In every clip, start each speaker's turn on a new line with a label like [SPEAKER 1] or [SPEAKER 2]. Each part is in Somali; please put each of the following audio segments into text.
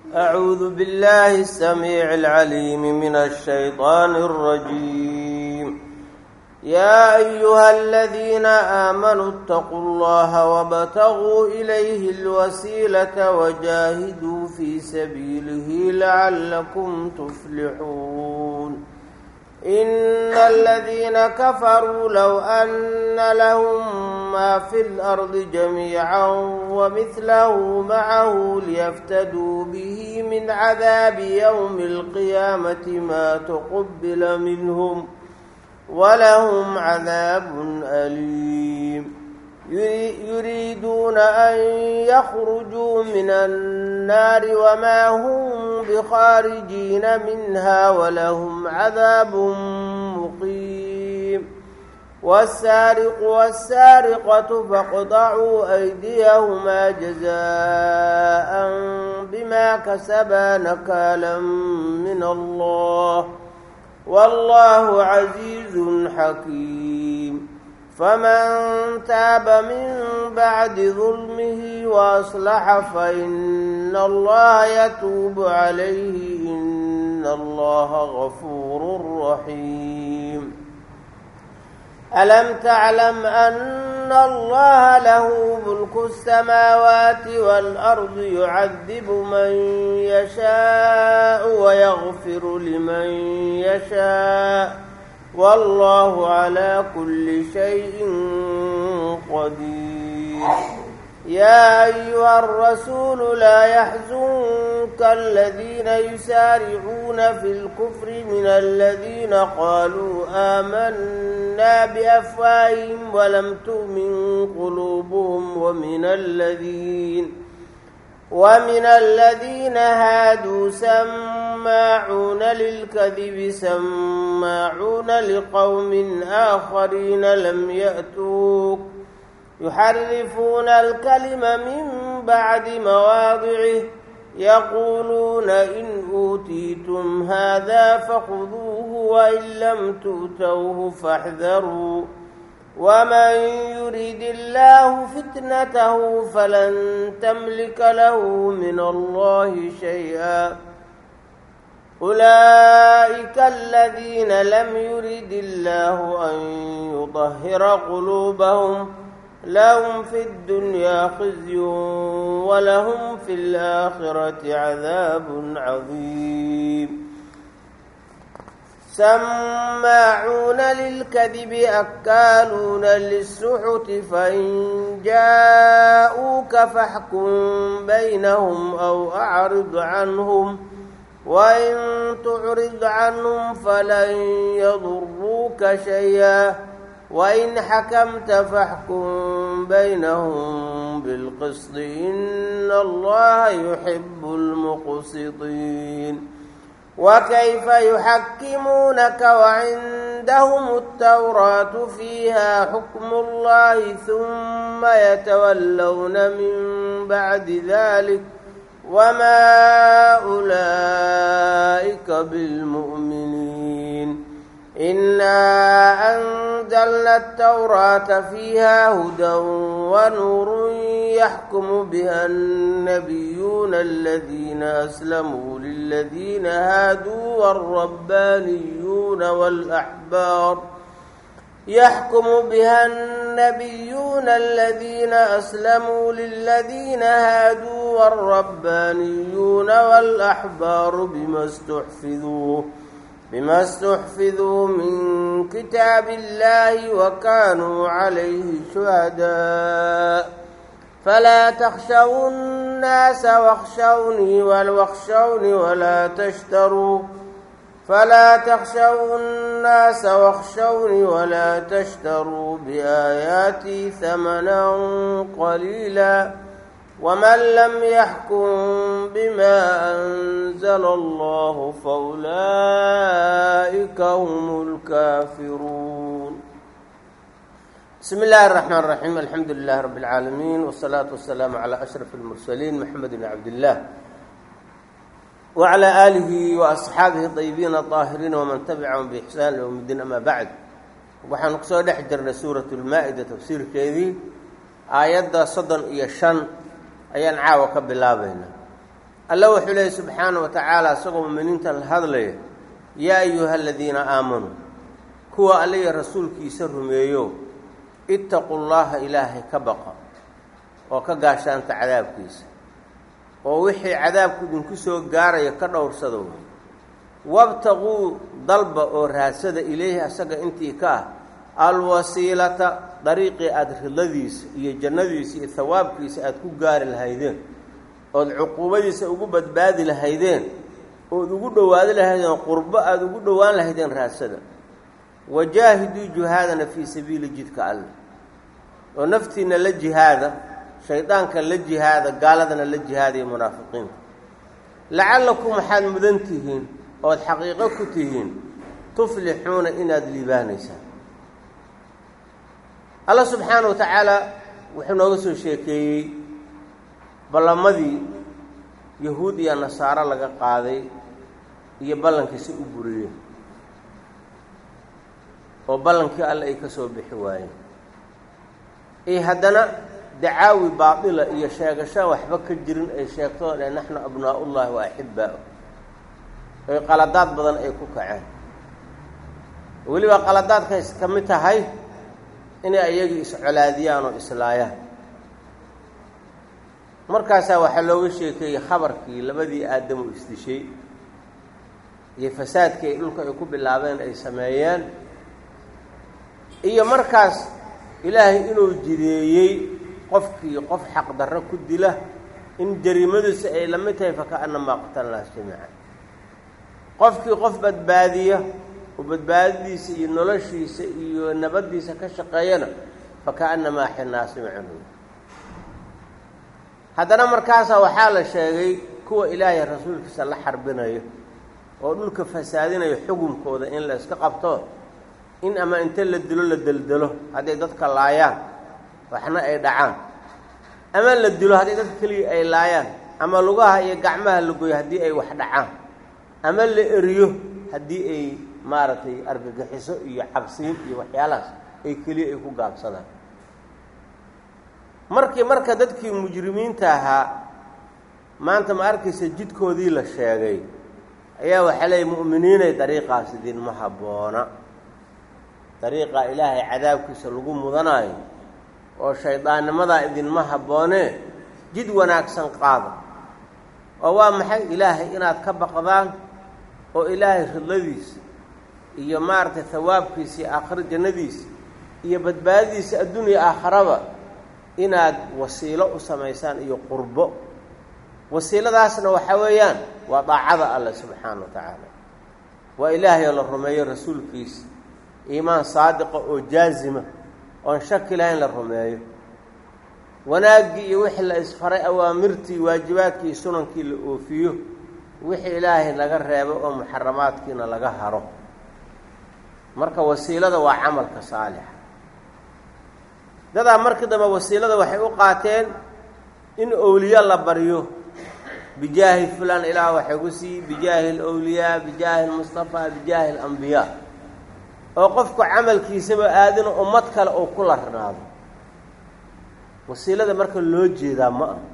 [SPEAKER 1] أعوذ بالله السميع العليم من الشيطان الرجيم يا أيها الذين آمنوا اتقوا الله وابتغوا إليه الوسيلة وجاهدوا في سبيله لعلكم تفلحون إن الذين كفروا لو أن لهم ما في الأرض جميعا ومثله معه ليفتدوا به من عذاب يوم القيامة ما تقبل منهم ولهم عذاب أليم يريدون أن يخرجوا من النار وما هم بخارجين منها ولهم عذاب مقيم والسارق والسارقة فاقطعوا أيديهما جزاء بما كسبا نكالا من الله والله عزيز حكيم فمن تاب من بعد ظلمه وأصلح فإن الله يتوب عليه إن الله غفور رحيم ألم تعلم أن الله له ملك السماوات والأرض يعذب من يشاء ويغفر لمن يشاء والله على كل شيء قدير يا أيها الرسول لا يحزنك الذين يسارعون في الكفر من الذين قالوا آمنا بأفواههم ولم تؤمن قلوبهم ومن الذين ومن الذين هادوا سماعون للكذب سماعون لقوم آخرين لم يأتوك يحرفون الكلم من بعد مواضعه يقولون إن أوتيتم هذا فخذوه وإن لم تؤتوه فاحذروا ومن يريد الله فتنته فلن تملك له من الله شيئا أولئك الذين لم يرد الله أن يطهر قلوبهم لهم في الدنيا خزي ولهم في الآخرة عذاب عظيم سماعون للكذب أكالون للسحت فإن جاءوك فاحكم بينهم أو أعرض عنهم وإن تعرض عنهم فلن يضروك شيئا وإن حكمت فاحكم بينهم بالقسط إن الله يحب المقسطين وكيف يحكمونك وعندهم التوراة فيها حكم الله ثم يتولون من بعد ذلك وما أولئك بالمؤمنين إنا أنزلنا التوراة فيها هدى ونور يحكم بها النبيون الذين أسلموا للذين هادوا والربانيون والأحبار يحكم بها النبيون الذين أسلموا للذين هادوا والربانيون والأحبار بما استحفظوا بما استحفظوا من كتاب الله وكانوا عليه شهداء فلا تخشوا الناس واخشوني واخشوني ولا تشتروا فلا تخشوا الناس واخشوني ولا تشتروا بآياتي ثمنا قليلا ومن لم يحكم بما أنزل الله فأولئك هم الكافرون بسم الله الرحمن الرحيم الحمد لله رب العالمين والصلاة والسلام على أشرف المرسلين محمد بن عبد الله وعلى آله وأصحaabihi الطيبين الطاahiriin وman تبcaهm بإحsaan يوم الdiin ama bعd waxaanu kusoo dhex jirnay suuraة الmaa-ida tafsiirkeedii aayadda soddon iyo shan ayaan caawa ka bilaabaynaa alla wuxuu leeyay subxaana wa tacaala isagoo muminiinta la hadlaya yaa ayuha aladiina aamanuu kuwa alliya rasuulkiisa rumeeyo ittaqu llaha ilaahay ka baqa oo ka gaashaanta cadaabkiisa oo wixii cadaabku idinku soo gaaraya ka dhowrsada wey wabtaquu dalba oo raadsada ilayhi asaga intii ka ah alwasiilata dariiqii aada ridladiisa iyo jannadiisa iyo hawaabkiisa aada ku gaari lahaydeen ood cuquubadiisa ugu badbaadi lahaydeen ood ugu dhowaadi lahaydeen qurbo aada ugu dhowaan lahaydeen raadsada wajaahiduu jihaadana fii sabiili jidka alle oo naftiina la jihaada shaydaanka la jihaada gaaladana la jihaadaya munaafiqiinta lacallakum waxaad mudan tihiin ood xaqiiqo ku tihiin tuflixuuna inaad liibaanaysaan alla subxaana wa tacaala wuxuu nooga soo sheekeeyey ballamadii yahuud iyo nasaaro laga qaaday iyo ballankiisi u buriyeen oo ballankii alle ay ka soo bixi waayeen iyo haddana dacaawi baatila iyo sheegasho waxba ka jirin ay sheegtoo dhe naxnu abnaa'ullahi wa axibbaa'u oy qaladaad badan ay ku kaceen weliba qaladaadkays ka mid tahay inay ayagii iscolaadiyaan oo islaayaan markaasaa waxaa looga sheekeeyey khabarkii labadii aadamu isdishay iyo fasaadkii ay dhulka ay ku bilaabeen ay sameeyeen iyo markaas ilaahay inuu jideeyey qofkii qof xaqdarro ku dila in jariimadiisa ay la mid tahay fakaannamaa qatalnaas jamiican qofkii qof badbaadiya oo badbaadadiisa iyo noloshiisa iyo nabaddiisa ka shaqeeyana fakaannamaa xinnaasi macanuy haddana markaasaa waxaa la sheegay kuwa ilaahay rasuulkiisa la xarbinayo oo dhulka fasaadinayo xukunkooda in la iska qabto in ama inta la dilo la deldelo hadday dadka laayaan waxna ay dhacaan ama la dilo haddii dadka keliya ay laayaan ama lugaha iyo gacmaha la goyo haddii ay wax dhacaan ama la eriyo haddii ay maaragtay argagixiso iyo cabsiin iyo waxyaalahaas ay keliya ay ku gaabsadaan markii marka dadkii mujrimiinta ahaa maanta ma arkaysa jidkoodii la sheegay ayaa waxaa leeyay mu'miniinay dariiqaas idinma habboona dariiqa ilaahay cadaabkiisa lagu mudanaayo oo shaydaannimadaa idinma habboonee jid wanaagsan qaada oo waa maxay ilaahay inaad ka baqdaan oo ilaahay ridladiisa iyo maaragtay hawaabkiisa iyo aakhiro jannadiisa iyo badbaadadiisa adduuniya aakharaba inaad wasiilo u samaysaan iyo qurbo wasiiladaasna waxaa weeyaan waa daacada alleh subxaana wa tacaala waa ilaahayoo la rumeeyo rasuulkiisa iimaan saadiqa oo jaazima oon shaki lahayn la rumeeyo wanaaggii iyo wixii la isfaray awaamirtii waajibaadkii sunankii la oofiyo wixii ilaahay laga reebo oo muxaramaadkiina laga haro marka wasiilada waa camalka saalixa dadaa markii dambe wasiilada waxay u qaateen in owliya la baryo bijaahi fulan ilaah waxay ku siiyi bijaahi alowliyaa bijaahi almustafaa bijaahi alambiyaa oo qofku camalkiisaba aadina ummad kale oo ku larnaado wasiilada marka loo jeedaa ma ah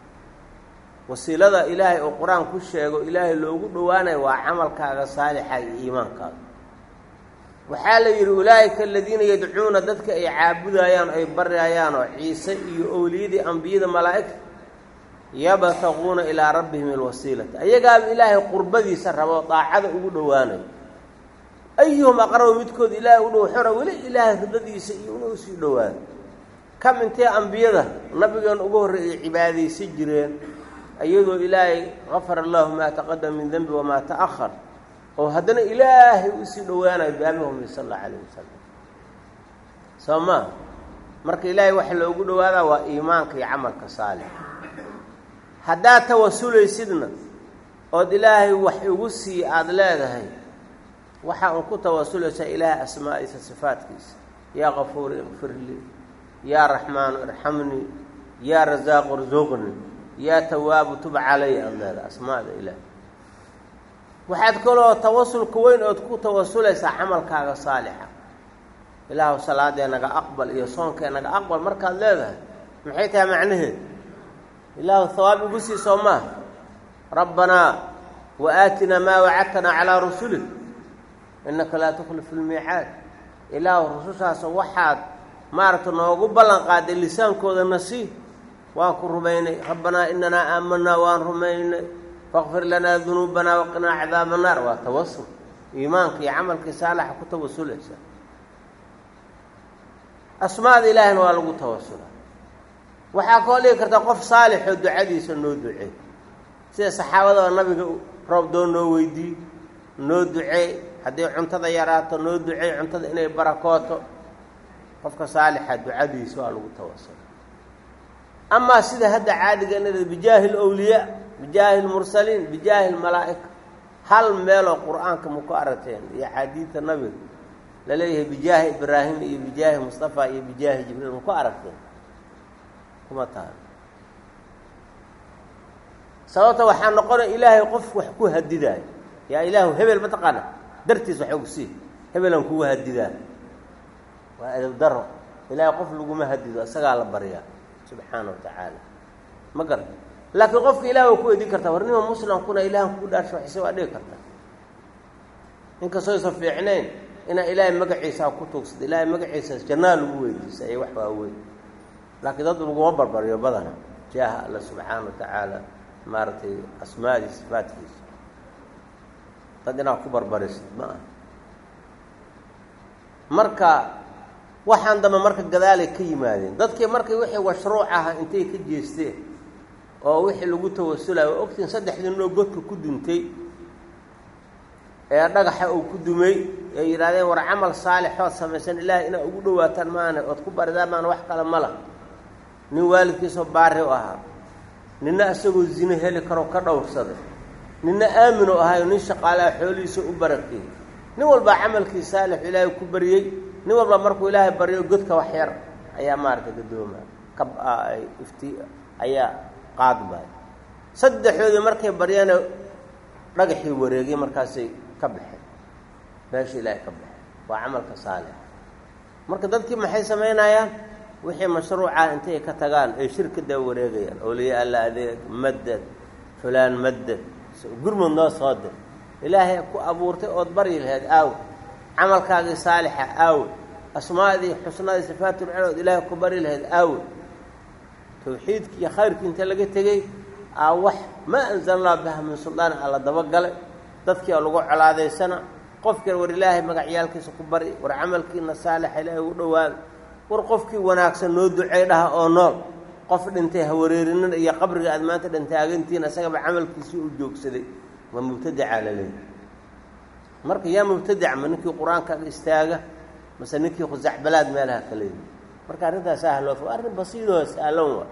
[SPEAKER 1] wasiilada ilaahay oo qur-aan ku sheego ilaahay loogu dhowaanayo waa camalkaaga saalixa iyo iimaankaaga waxaa la yidhi ulaa'ika aladiina yadcuuna dadka ay caabudayaan ay baryayaan oo ciise iyo owliyadii ambiyada malaa'igta yabtaquuna ilaa rabbihim alwasiilata ayagaaba ilaahay qurbadiisa rabo daacada ugu dhowaanayo ayuhum aqrabu midkood ilaahay u dhow xora weli ilaahay ridadiisa iyo inuu sii dhowaado kam intee ambiyada nabigeena ugu horreeyay cibaadaysan jireen iyadoo ilaahay gafara allahu maa taqadama min denbi wamaa ta'ahar oo haddana ilaahay usii dhowaanayo biamihumi sal allau alayh wasalam soo maa marka ilaahay waxa loogu dhowaadaa waa iimaanka iyo camalka saalix haddaad tawasulaysidna ood ilaahay wax igu sii aada leedahay waxaa un ku tawasulaysaa ilaahay asmaa'iisa sifaadkiisa yaa kafuuri ikfir lii yaa raxmaanu irxamnii yaa rasaaqu rsuqnii yaa tawaabu tub calay aada leedahay asmaada ilaahay waxaad kaloo tawasulka weyn ood ku tawasulaysaa camalkaaga saalixa ilaahu salaadee naga aqbal iyo soonkee naga aqbal markaad leedahay maxay tahay macnaheed ilaahu hawaab igu sii soo maaha rabbanaa wa aatinaa maa wacadtanaa calaa rusulik innaka laa tukhlifu lmiicaad ilaahu rusushaas waxaad maaragta noogu ballan qaaday lisaankooda nasii waan ku rumaynay rabbanaa inanaa aamanaa waan rumaynay faqfir lanaa dunuubanaa waqinaa cadaaba naar waa tawasul iimaanka iyo camalkii saalaxa ku tawasulaysa asmaada ilaahina waa lagu tawasula waxaa koo dhigi karta qof saalixoo ducadiisa noo ducey sida saxaabadaba nabiga roob doo noo weydii noo ducey haddii cuntada yaraato noo ducey cuntada inay barakooto qofka saalixa ducadiisa waa lagu tawasula amaa sida hadda caadiga inad bijaahi lwliyaa bijaahi lmursaliin bijaahi lmalaa'ika hal meeloo qur-aanka ma ku aragteen iyo axaadiidta nabiga laleeyahay bijaahi ibraahim iyo bijaahi mustafa iyo bijaahi jibriil ma ku aragteen kuma taal sababta waxaa noqonaya ilaahay qof wax ku hadidaayo yaa ilaahu hebel mataqaana dartiis wax og sii hebelan kugu hadidaa waa edab daro ilaahay qof laguma hadido isagaa la baryaa subxaana wa tacaala ma garan laakiin qofka ilaah waa ku edin kartaa warnima muslimkuna ilahan kugu dhaarsho waxise waa dhigi karta inkastoo aysan fiicnayn inaa ilaahay magaciisaa ku tuugsada ilaahay magaciisaas jannaa lagu weydiisa iyo wax waaweyn laakiin dad laguma barbariyo badana jaaha alla subxaana wa tacaala maaragtay asmaadii sifaadkiisa dad inaad ku barbarisid ma aha marka waxaan dambe marka gadaalay ka yimaadeen dadkii markay wixii mashruuc aha intay ka jeesteen oo wixii lagu tawasulayo waa ogtiin saddexdii noo godka ku duntay ee dhagaxa uu ku dumay ee yidhahdeen war camal saalixood samaysan ilaahay inaad ugu dhawaataan maana ood ku baridaan maana wax kale ma lah nin waalidkiisoo baari u ahaa ninna isagoo zino heli karo ka dhowrsaday ninna aamin u ahaayo nin shaqaalaha xoolihiisa u barakeeyey nin walbaa camalkii saalixu ilaahay ku baryey nin walba markuu ilaahay baryo godka wax yar ayaa maaragtay gadooma ka ifti ayaa qaadbay saddexdoodii markay baryeena dhagaxii wareegay markaasay ka baxeen meesha ilaahay ka baxeen waa camalka saalixa marka dadkii maxay samaynayaan wixii mashruucah intay ka tagaan ay shirkada wareegayaan awliya alla adeeg madad fulaan madad gurmud noo soo dir ilaahay ku abuurtay ood baryi lahayd aawe camalkaagii saalixa aawe asmaadii xusnadii sifaatulcinood ilaahay ku bari lahayd aawe tawxiidkii iyo khayrkii inta laga tegey aa wax maa anzalnaa biha min suldaan alla dabagalay dadkii oo lagu colaadaysana qofkii war ilaahay magacyaalkiisa ku bari war camalkiina saalixa ilaahay ugu dhawaada war qofkii wanaagsan noo ducey dhaha oo nool qof dhintay hawareerinin iyo qabriga aad maanta dhintaagantihiin isagaba camalkiisii uu joogsaday waa mubtadacaa la leeyahy marka yaa mubtadac ma ninkii qur-aankaaga istaaga mase ninkii khusacbalaad meelaha ka leeyahy marka arrintaas ahloo waa arrin basiidoo sahlan waa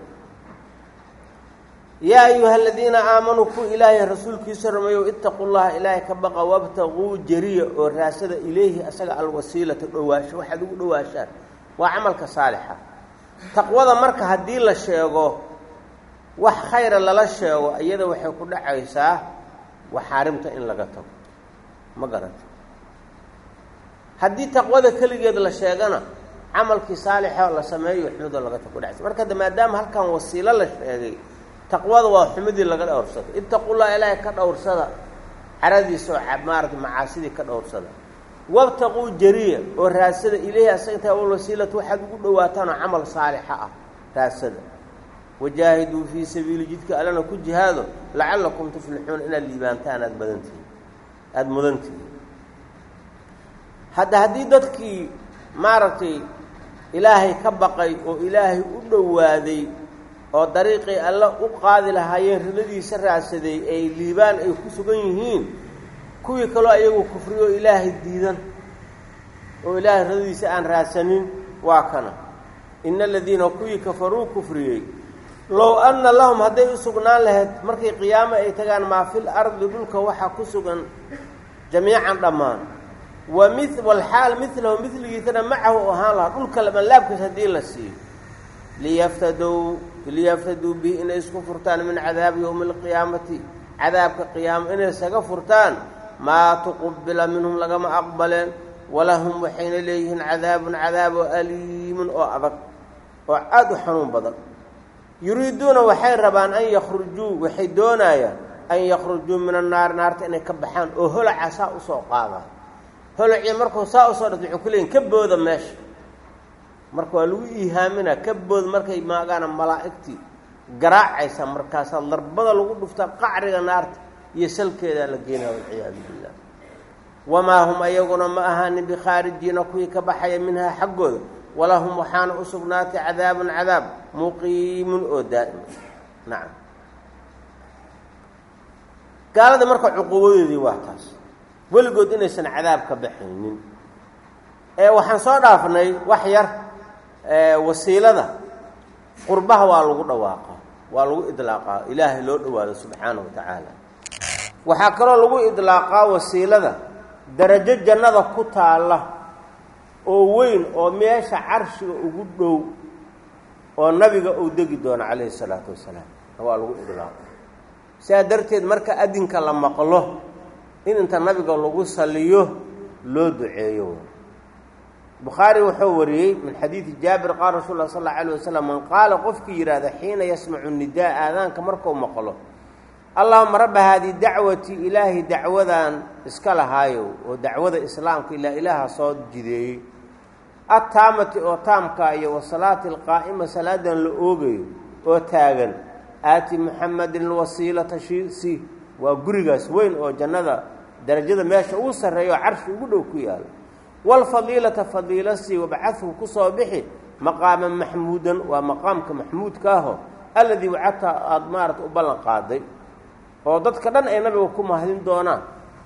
[SPEAKER 1] yaa ayuha aladiina aamanuu ku ilaahay rasuulkiisa rumeeyow itaquu llaha ilaahay ka baqa wabtaquu jariya oo raasada ilayhi asaga alwasiilata dhowaasho waxaad ugu dhowaashaan waa camalka saalixa taqwada marka haddii la sheego wax khayra lala sheego iyada waxay ku dhacaysaa waxaarimta in laga tago ma garanta haddii taqwada keligeed la sheegana camalkii saalixa la sameeyo xumidoo laga tago kudhacaysa marka hadda maadaama halkan wasiilo la sheegay taqwada waa xumidii laga dhowrsada ittaqullaha ilaahay ka dhowrsada caradiisa oo maarata macaasidii ka dhowrsada wabtaquu jariya oo raasada ileyhi asaga intaa wasiilata waxaad ugu dhawaataan oo camal saalixa ah raasada wajaahiduu fii sabiili jidka allana ku jihaado lacallakum tuflixuuna inaad liibaantaan aada badantihiin aada mudantihiin hadda haddii dadkii maaragtay ilaahay ka baqay oo ilaahay u dhowaaday oo dariiqii alle u qaadi lahaayeen riladiisa raadsaday ay liibaan ay ku sugan yihiin kuwii kaloo ayagu kufriyo ilaahay diidan oo ilaahay riladiisa aan raadsanin waa kana ina aladiina kuwii kafaruu kufriyey low anna lahum hadday u sugnaan lahayd markay qiyaamo ay tagaan maa fil ardi dhulka waxaa ku sugan jamiican dhammaan wa mi walxaal milahu miligiisana macahu ahaan lahaa dhulka labanlaabkiis haddii la siiyo liyaftaduu liyaftaduu bihi inay isku furtaan min cadaabi yowmi alqiyaamati cadaabka qiyaamo inay isaga furtaan maa tuqubila minhum lagama aqbaleen walahum waxayna leeyihiin cadaabun cadaab oo aliimun oo adag oo aada u xanuun badan yuriiduuna waxay rabaan an yakhrujuu waxay doonayaan an yakhrujuu min annaari naarta inay ka baxaan oo holaca saa usoo qaada holacii markuu saa usoo dhata wuxuu ku leeyiin ka booda meesha marka waa lagu iihaaminaa ka bood markay maagaana malaa'igtii garaacaysa markaasaa darbada lagu dhuftaa qacriga naarta iyo salkeedaa la geenaya walciyaadu billah wamaa hum ayaguna ma ahaanin bikhaarijiina kuwii ka baxaya minhaa xaggooda walahum waxaana u sugnaatay cadaabun cadaab muqiimun oo daa'ima nacam gaalada marka cuquubadoodii waa taas weligood inaysan cadaab ka baxaynin ee waxaan soo dhaafnay wax yar wasiilada qurbaha waa lagu dhawaaqa waa lagu idlaaqaa ilaahay loo dhawaado subxaana wa tacaala waxaa kaloo lagu idlaaqaa wasiilada darajo jannada ku taalla oo weyn oo meesha carshiga ugu dhow oo nabiga uu degi doono calayhi salaatu wasalaam waa lagu idlaaqa sidaa darteed marka adinka la maqlo in inta nabiga lagu saliyo loo duceeyo bukhaari wuxuu wariyey min xadiidi jaabir qaal rasul lah sal alla alayh wasalam man qaala qofkii yidhaahda xiina yasmacu nidaa aadaanka markuu maqlo allahuma rabba haadii dacwati ilaahay dacwadan iska lahaayow oo dacwada islaamka ilaa ilaaha soo jideeyey attaamati oo taamka iyo wasalaati alqaa'ima salaadan la oogayo oo taagan aati muxamadin alwasiilata shisi waa gurigaas weyn oo jannada darajada meesha ugu sarreeya oo carshi ugu dhow ku yaalo waalfadiilata fadiilasi wabcadhu ku soo bixi maqaaman maxmuudan waa maqaamka maxmuudka aho alladii wacadta aada maarata u ballan qaaday oo dadka dhan ay nabiga ku mahadin doonaan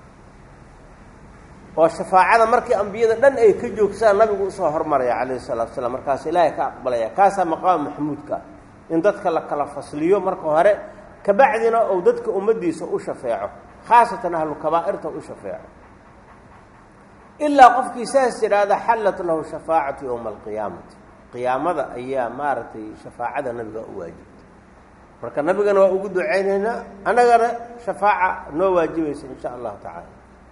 [SPEAKER 1] oo shafaacada markii ambiyada dhan ay ka joogsadaan nabigu usoo hormaraya calayhi salatu wasalaam markaas ilaahay ka aqbalaya kaasaa maqaama maxmuudka in dadka la kala fasliyo marka hore kabacdina ou dadka ummaddiisa u shafeeco khaasatan ahlu kabaa'irta u shafeeco ilaa qofkii saas yidhaahda xallat lahu shafaacatu yowma alqiyaamati qiyaamada ayaa maaragtay shafaacada nabiga u waajibtay marka nabigana waa ugu ducaynaynaa annagana shafaaca noo waajibaysa in sha allahu tacaala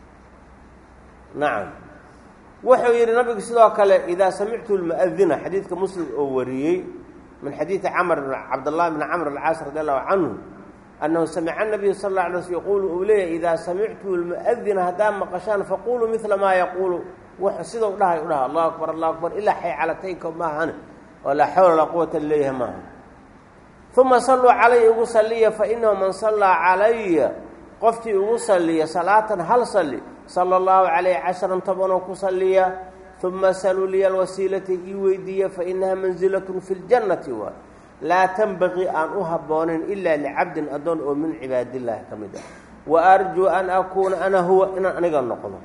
[SPEAKER 1] nacam wuxuu yidhi nabigu sidoo kale idaa samictu lmu'adina xadiidka muslim oo wariyey min xadiidi camr cabdاllahi bn camr alcaas radi allahu canhu annahu samica nabiyu sal اla alay sl yaquulu uu leeyahy idaa samictu lmu'adina haddaa maqashaan faquluu midla maa yaquulu w sidau dhahay u dhaha allahu akbar allahu akbar ilaa xaycalataynka maahane oo laa xawla laa quwata leeyahay maaha uma salluu calaya ugu saliya fainahu man sallaa calaya qofkii ugu saliya salaatan hal sali sala allahu calayh casharan tobanoo ku saliya uma saluu liya alwasiilata ii weydiiya fainaha manzilatun fi ljannati waay laa tanbaqii aan u habboonayn ilaa licabdin addoon oo min cibaadillaahi ka mid ah wa arjuu an akuuna ana huwa inaan aniga noqdo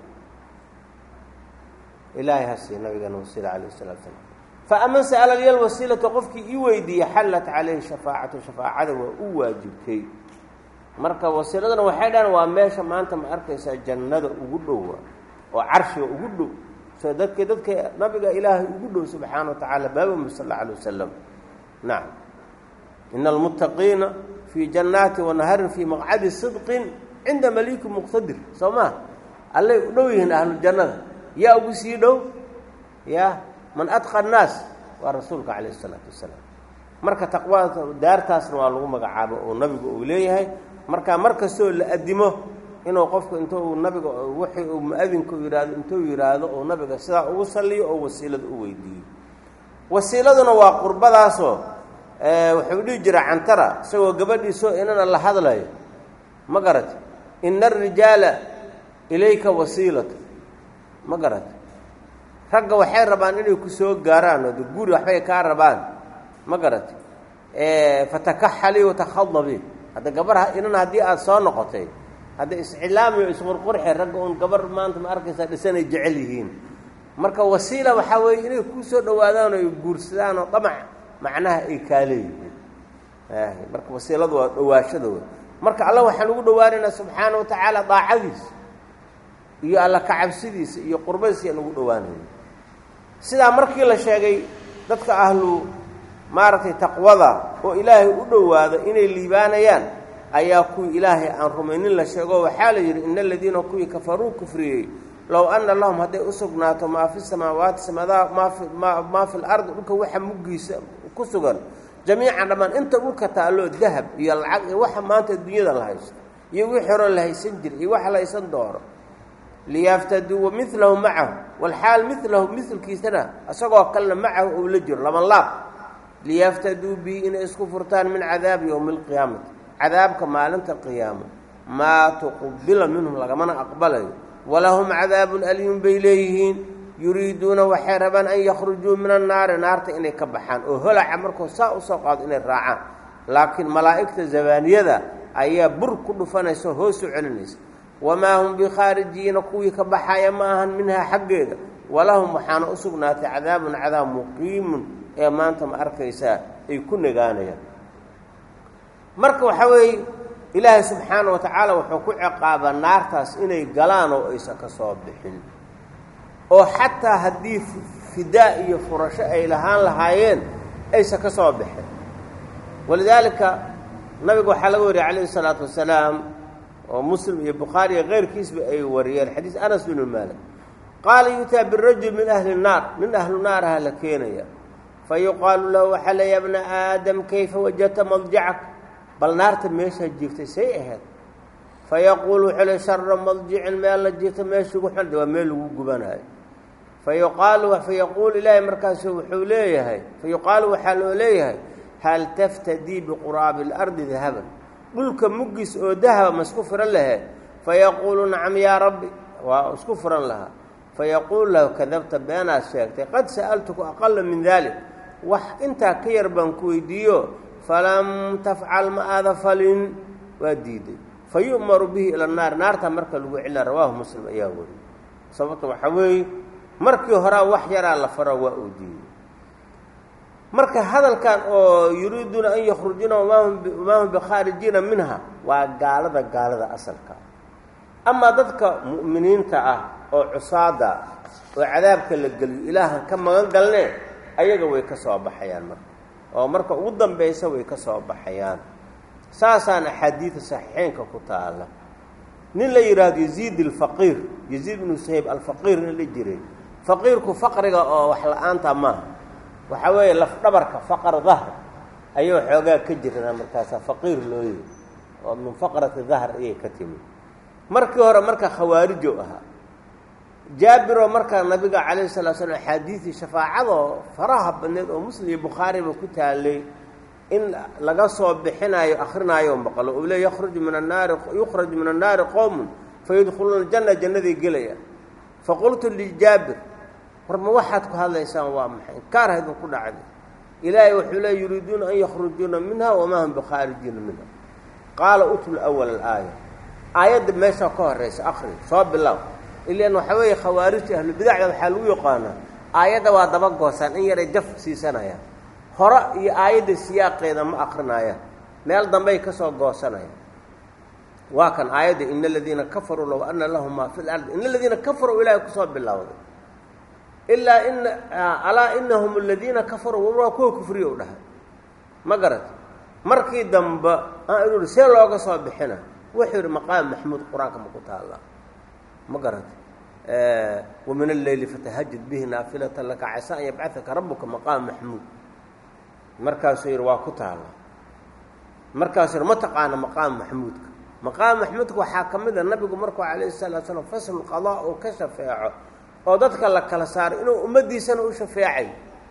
[SPEAKER 1] ilaahay hasiiya nabigeena wasiila calayh salatu slam faaman sa'ala liya alwasiilata qofkii ii weydiiya xallat calayhi shafaacatu shafaacada waa u waajibtay marka wasiiladana waxay dhahan waa meesha maanta ma arkaysaa jannada ugu dhowa oo carshiga ugu dhow so dadka dadka nabiga ilaahay ugu dhow subxaana wa tacaala baabambi sal alla alay wasalam nacam ina almuttaqiina fii jannaati wanaharin fii maqcadi sidqin cinda maliiki muqtadir soo maa allay u dhow yihiin ahlujannada yaa ugu sii dhow ya man adqa annaas waa rasuulka calayh isalaatu wasalaam marka taqwada daartaasna waa lagu magacaabo oo nabigu uu leeyahay marka mar kastoo la adimo inuu qofku inta uu nabiga wixii uu mu-adinku yidhaahdo intuu yidhaahdo uu nabiga sidaa ugu saliyo oo wasiilada u weydiiyo wasiiladuna waa qurbadaasoo wuxuu dhihi jira cantara isagoo gabadhiisoo inana la hadlayo ma garati ina arijaala ilayka wasiilatu ma garati ragga waxay rabaan inay ku soo gaaraan oo de guri waxbay kaa rabaan ma garati fatakaxali watakhadabi hadda gabar inan haddii aada soo noqotay hadda iscilaami o isqurqurxe ragga uun gabar maanta ma arkaysaa dhisanay jecel yihiin marka wasiila waxaa weeye inay kuu soo dhawaadaan oo ay guursadaan oo damac macnaha ay kaa leeyihiin marka wasiiladu waa dhawaashada wey marka alla waxaan ugu dhawaanaynaa subxaana wa tacaala daacadiisa iyo alla kacabsidiisa iyo qurbadiisa ayaan ugu dhawaanayna sidaa markii la sheegay dadka ahlu maaragtay taqwada oo ilaahay u dhowaado inay liibaanayaan ayaa kuwii ilaahay aan rumaynin la sheego waxaa la yidhi ina aladiina kuwii kafaruu kufriyey low anna lahum hadday u sugnaato maa fi samaawaati samada maafi ma maa fi lardi dhulka waxa muggiisa ku sugan jamiican dhammaan inta dhulka taalloo dahab iyo lacag iyo waxa maanta dunyada la haysto iyo wixii hore la haysan jira iyo wax la haysan doono liyaftaduu milahu macahu walxaal milahu milkiisana isagoo kalena macahu ou la jiro laban laab liyaftaduu bihi inay isku furtaan min cadaabi yowmi alqiyaamati cadaabka maalinta qiyaamo maa tuqubila minhum lagamana aqbalayo walahum cadaabun alyun bay leeyihiin yuriiduuna waxay rabaan an yakhrujuu min annaari naarta inay ka baxaan oo holaca markuu saa usoo qaado inay raacaan laakiin malaa'igta zabaaniyada ayaa bur ku dhufanaysa hoos u celinaysa wamaa hum bikhaarijiina kuwii ka baxaya ma ahan minhaa xaggeeda walahum waxaana u sugnaatay cadaabun cadaab muqiimun ee maanta ma arkaysaa ay ku nagaanayaan marka waxaa weeye ilaahay subxaana wa tacaala wuxuu ku ciqaabaa naartaas inay galaan oo aysan ka soo bixin oo xataa haddii fidaa iyo furasho ay lahaan lahaayeen aysan ka soo bixin walidaalika nabiga waxaa laga wariyay calayhi isalaatu wasalaam oo muslim iyo bukhaari iyo keyrkiisba ay wariyeen xadiis anas binu maalik qaala yutaa birajul min ahli naar nin ahlu naaraha la keenaya fa yuqaalu lahu waxaa le ya bna aadam kayfa wajadta madjacak bal naarta meeshaa jiiftay say ahayd fa yaquulu wuxuu le shara madjicin meel la jiifta meeshugu xun waa meel lagu gubanayo fa yuqaalu fa yaquulu ilaahay markaasu wuxuu leeyahay fa yuqaalu waxaa loo leeyahay hal taftadii biquraabi اlardi dahaban dhulka muggiis oo dahaba ma isku furan lahee fayaquulu nacam yaa rabbi waa isku furan lahaa fayaquulu lahu kadabta beenaad sheegtay qad sa'altuku aqala min dalik wax intaa ka yar baan ku weydiiyo falam tafcal ma aada falin waa diiday fa yu'maru bihi ila naar naarta marka lagu celina rawaahu muslim ayaa weri sababta waxaa weeye markii horaa wax yaraa la faro waa uu diiday marka hadalkan oo yuriiduuna an yakhrujuna wamaa hum bikhaarijiina minha waa gaalada gaalada asalka amaa dadka mu'miniinta ah oo cusaada oo cadaabka la geliyo ilaahan ka magan galnee ayaga way ka soo baxayaan marka oo marka ugu dambaysa way ka soo baxayaan saasaan axaadiida saxiixeynka ku taala nin la yidhaahdo yaziid alfaqiir yaziid ibnu sahayb alfaqiir nin la jiray faqiirku faqriga oo wax la-aanta maaha waxaa weeye lafdhabarka faqar dahr ayuu xoogaa ka jirnaa markaasaa faqiir loo yihi oo min faqrati dahr ayay ka timi markii hore marka khawaarijo ahaa jaabiroo markaa nabiga calayhi salaa slam axaadiidii shafaacadoo faraha badneed oo muslim iyo bukhaariba ku taalay in laga soo bixinaayo akrinaayo maqlo uu le yakhruju min annaari yukhraju min annaari qowmun fayadkhuluuna aljanna jannaday gelaya faqultu lijaabir war ma waxaad ku hadlaysaan waa maxay inkaar haydin ku dhacday ilaahay wuxuu le yuriiduuna an yakhrujuuna minha wamaa hum bikhaarijiina minha qaala utlu awal alaaya aayadda meeshaa ka horaysa akri soo bilow ilan waxaa weeye khawaarijta ahlubidacda waxaa lagu yaqaanaa aayadda waa daba goosaan in yaray jaf siisanayaan hore iyo aayadda siyaaqeeda ma akrinayaan meel dambey ka soo goosanayaan waa kan aayadda ina aladiina kafaruu low ana lahum maa fi lardi ina aladiina kafaruu ilaahay kusoo bilowday ilaa ina alaa inahum aladiina kafaruu waa kuwa kufriya u dhahay ma garat markii dambe aan ihi see looga soo bixina wuxuu yidhi maqaam maxmuud qur-aanka ma ku taallaa ma garat wamin alleyli fatahajad bihi naafilata laka casa an yabcadaka rabuka maqaam maxmuud markaasuu yidhi waa ku taallaa markaasuu yidhi ma taqaana maqaam maxmuudka maqaam maxmuudka waxaa ka mid a nabigu markuu calayhi salatu slam faslu qadaa uu ka shafeeco oo dadka la kala saaray inuu ummaddiisana u shafeecay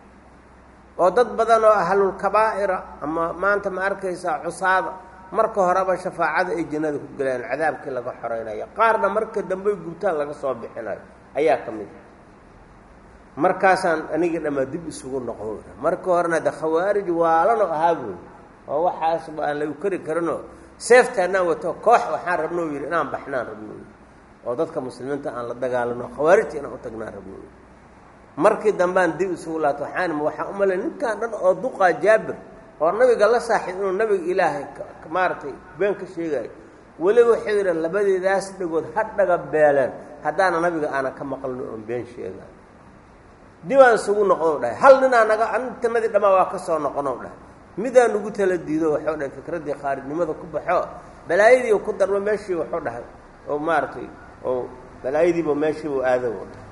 [SPEAKER 1] oo dad badan oo ahlulkabaa'ira ama maanta ma arkaysaa cusaada marka horeba shafaacada ay jannada ku gelayaan cadaabkii laga xoreynayo qaarna marka dambey gubtaan laga soo bixinayo ayaa ka mid markaasaan anigii dhammaa dib isugu noqdo marka horena de khawaarij waalano ahaa buy oo waxaasba aan lagu kari karinoo seeftaanaan wato koox waxaan rabno yidhi inaan baxnaan rabno oo dadka muslimiinta aan la dagaalano khawaarijta inaan u tagnaan rabno markii dambaan dib isugu laato waxaan waxaan u malay ninkan dhan oo duqaa jaabir oo nabiga la saaxiib inuu nabiga ilaahay maaragtay been ka sheegayo weliba wuxuu yidhi labadeedaas dhagood ha dhaga beeleen haddaana nabiga aana ka maqlin oon been sheegayo dibaan isugu noqono dhahay hal ninaa naga antanadii dhammaa waa ka soo noqono dhahay midaa nugu tala diido waxuu dhahay fikraddii khaarijnimada ku baxo balaayadii ku darmo meeshii waxuu dhahay oo maaragtay oo balaayadiiba meeshiibu aado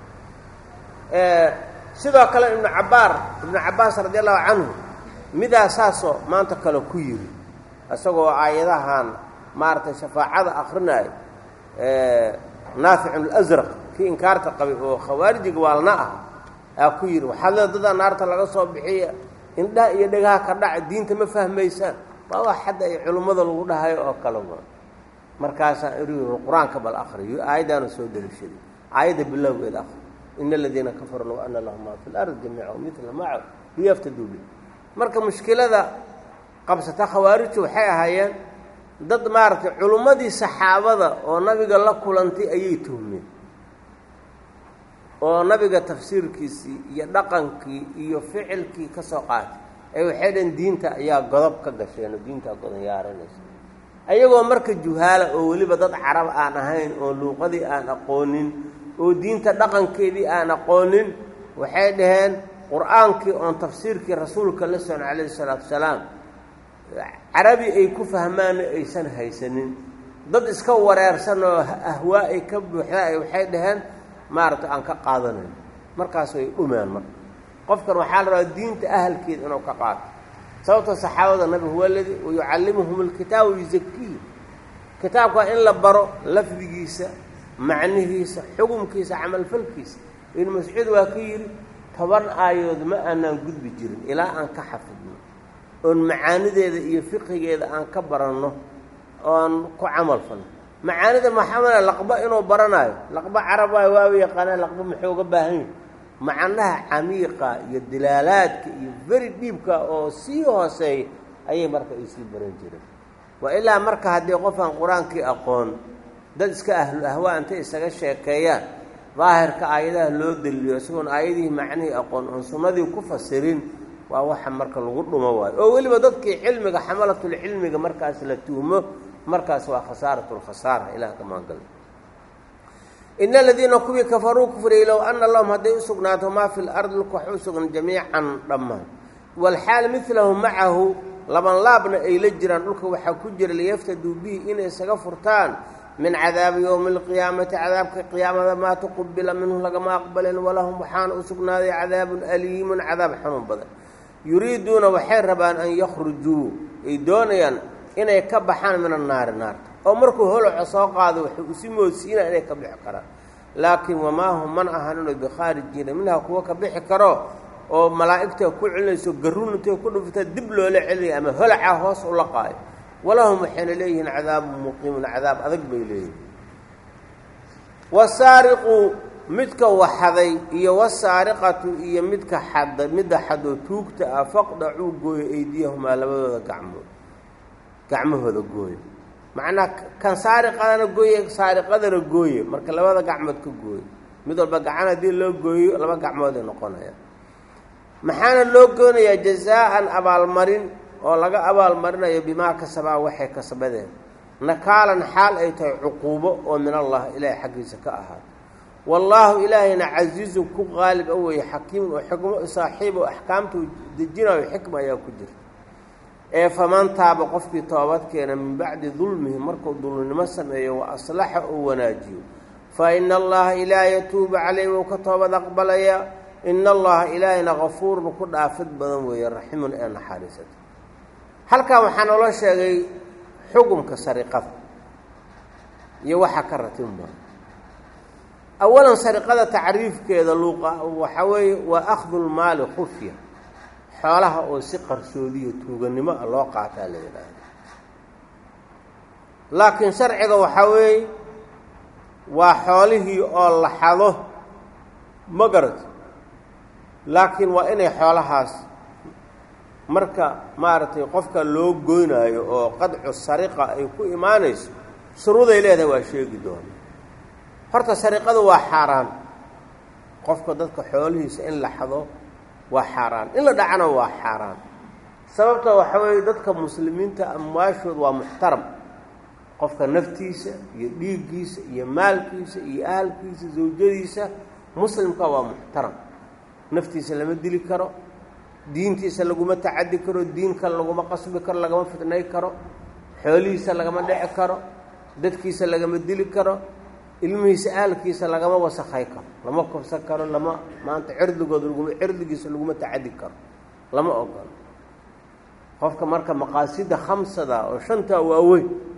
[SPEAKER 1] sidoo kale ibnu cabbaar ibnu cabbaas radi allahu canhu midaa saasoo maanta kale ku yidhi isagoo aayadahan maaragtay shafaacada akrinaayo naaficun alasraq kii inkaarta qabay oo khawaarijiga waalna ah aa ku yidhi waxaad leeda dadaa naarta laga soo bixiya indhaha iyo dhegaha ka dhaca diinta ma fahmaysaan waa wax hadda ay culimmada lagu dhahayo oo kale wa markaasaa iri qur-aanka bal akriyo aayaddaana soo deliishaday aayadda bilowgeeda akri ina aladiina kafaruu low ana lahum maa fi lardi jamiica mila maca liyaftaduu bi marka mushkilada qabsata khawaarijtu waxay ahaayeen dad maaragtay culummadii saxaabada oo nabiga la kulantay ayay tuhmeen oo nabiga tafsiirkiisii iyo dhaqankii iyo ficilkii ka soo qaatay ee waxay dhaheen diinta ayaa godob ka gasheen oo diintaa godonyaaranaysa ayagoo marka juhaala oo weliba dad carab aan ahayn oo luuqadii aan aqoonin oo diinta dhaqankeedii aan aqoonin waxay dhaheen qur-aankii oon tafsiirkii rasuulka la socon calayhi salaatu wasalaam carabi ay ku fahmaanna aysan haysanin dad iska wareersan oo ahwaa ay ka buuxda ay waxay dhaheen maaragtay aan ka qaadanayn markaas way dhumaan marka qofkan waxaa la rabaa diinta ahalkeeda inuu ka qaato sababta saxaabada nabi huwa aladi wayucallimuhum alkitaaba yuzakiihim kitaabka waa in la baro lafdigiisa macnihiisa xukumkiisa camalfalkiisa ibnu mascuud waa ka yidhi toban aayood ma aanaan gudbi jirin ilaa aan ka xafidno oon macaanideeda iyo fiqigeeda aan ka baranno oon ku camal falno macaanida maxameda laqba inuu baranayo laqba carab waayo waaba yaqaanaa laqba muxuu uga baahan yahi macnaha camiiqa iyo dilaalaadka iyo beri dhiibka oo sii hooseeya ayay marka ay sii baran jireen waa ilaa marka haddii qofaan qur-aankii aqoon dad iska ahlu ahwaa intay isaga sheekeeyaan daahirka aayadaha loo daliyo isagoon aayadihii macnihii aqoon oon sunnadii ku fasirin waa waxa marka lagu dhumo waayo oo weliba dadkii cilmiga xamalatulcilmiga markaas la tuhmo markaas waa khasaaratulkhasaara ilaah ka maangal ina aladiina kuwii kafaruu kufriyey low ana lahum hadday u sugnaato maa fi lardi lka wax u sugnan jamiican dhammaan walxaal midlahu macahu laban laabna ay la jiraan dhulka waxaa ku jira liyaftaduu bihi inay isaga furtaan min cadaabi yowmi alqiyaamati cadaabka qiyaamada maa tuqubila minhu lagama aqbalin walahum waxaana u sugnaaday cadaabun aliimun cadaab xanuun badan yuriiduuna waxay rabaan an yakhrujuu ay doonayaan inay ka baxaan min annaari naarta oo markuu holoco soo qaado waxay usi moodsiinaa inay ka bixi karaan laakiin wamaa hum man ahaninoo bikhaarijiina minha kuwa ka bixi karo oo malaa'igta ku celinayso garruun intay ku dhufta dib loola celinaya ama holacaa hoos u laqaayo walahum waxayna leeyihiin cadaabun muqiimun cadaab adag bay leeyihin wasaariqu midka waxaday iyo wasaariqatu iyo midka xada midda xadoo tuugta ah faqdacuu gooyo eydiyahumaa labadooda gacmood gacmahooda gooye macnaa kan saariqadana gooye saariqadana gooye marka labada gacmood ka gooye mid walba gacan haddii loo gooyo laba gacmood ay noqonayaan maxaana loo goonayaa jazaa-an abaalmarin oo laga abaalmarinayo bimaa kasabaa waxay kasbadeen nakaalan xaal ay tahay cuquubo oo min allah ilaahay xaggiisa ka ahaado wallaahu ilaahayna casiizun ku qaalib a weeye xakiimun oo xikmo saaxiib oo axkaamta dejinayo xikma ayaa ku jirta ee faman taaba qofkii toobad keena min bacdi dulmihi markuu dulminimo sameeyo wa aslaxa uu wanaajiyo fa ina allaha ilaaha yatuubu calayh wou ka toobad aqbalaya ina allaha ilaahayna kafuurun ku dhaafid badan weeye raximun ee naxariisata halkan waxaa noola sheegay xukumka sariqada iyo waxaa ka ratinba awalan sariqada tacriifkeeda luuqa waxaa weeye waa akhdu lmaali khufya xoolaha oo si qarsoodiyo tuuganimo ah loo qaataa la yidhaahdo laakiin sharciga waxaa weeye waa xoolihii oo la xado ma garat laakiin waa inay xoolahaas marka maaragtay qofka loo goynaayo oo qadcu sariqa ay ku imaanayso shuruuday leedahay waa sheegi doona horta sariqadu waa xaaraan qofka dadka xoolihiisa in la xado waa xaaraan in la dhacana waa xaaraan sababta waxaa weeye dadka muslimiinta amwaashood waa muxtaram qofka naftiisa iyo dhiiggiisa iyo maalkiisa iyo ahalkiisa zawjadiisa muslimka waa muxtaram naftiisa lama dili karo diintiisa laguma tacadi karo diin kale laguma qasbi karo lagama fidnay karo xoolihiisa lagama dhici karo dadkiisa lagama dili karo ilmihiisa ahalkiisa lagama wasakhay karo lama kobsan karo lama maanta cirdigooda laguma cirdigiisa laguma tacadi karo lama ogolo qofka marka maqaasida khamsada oo shantaa waaweyn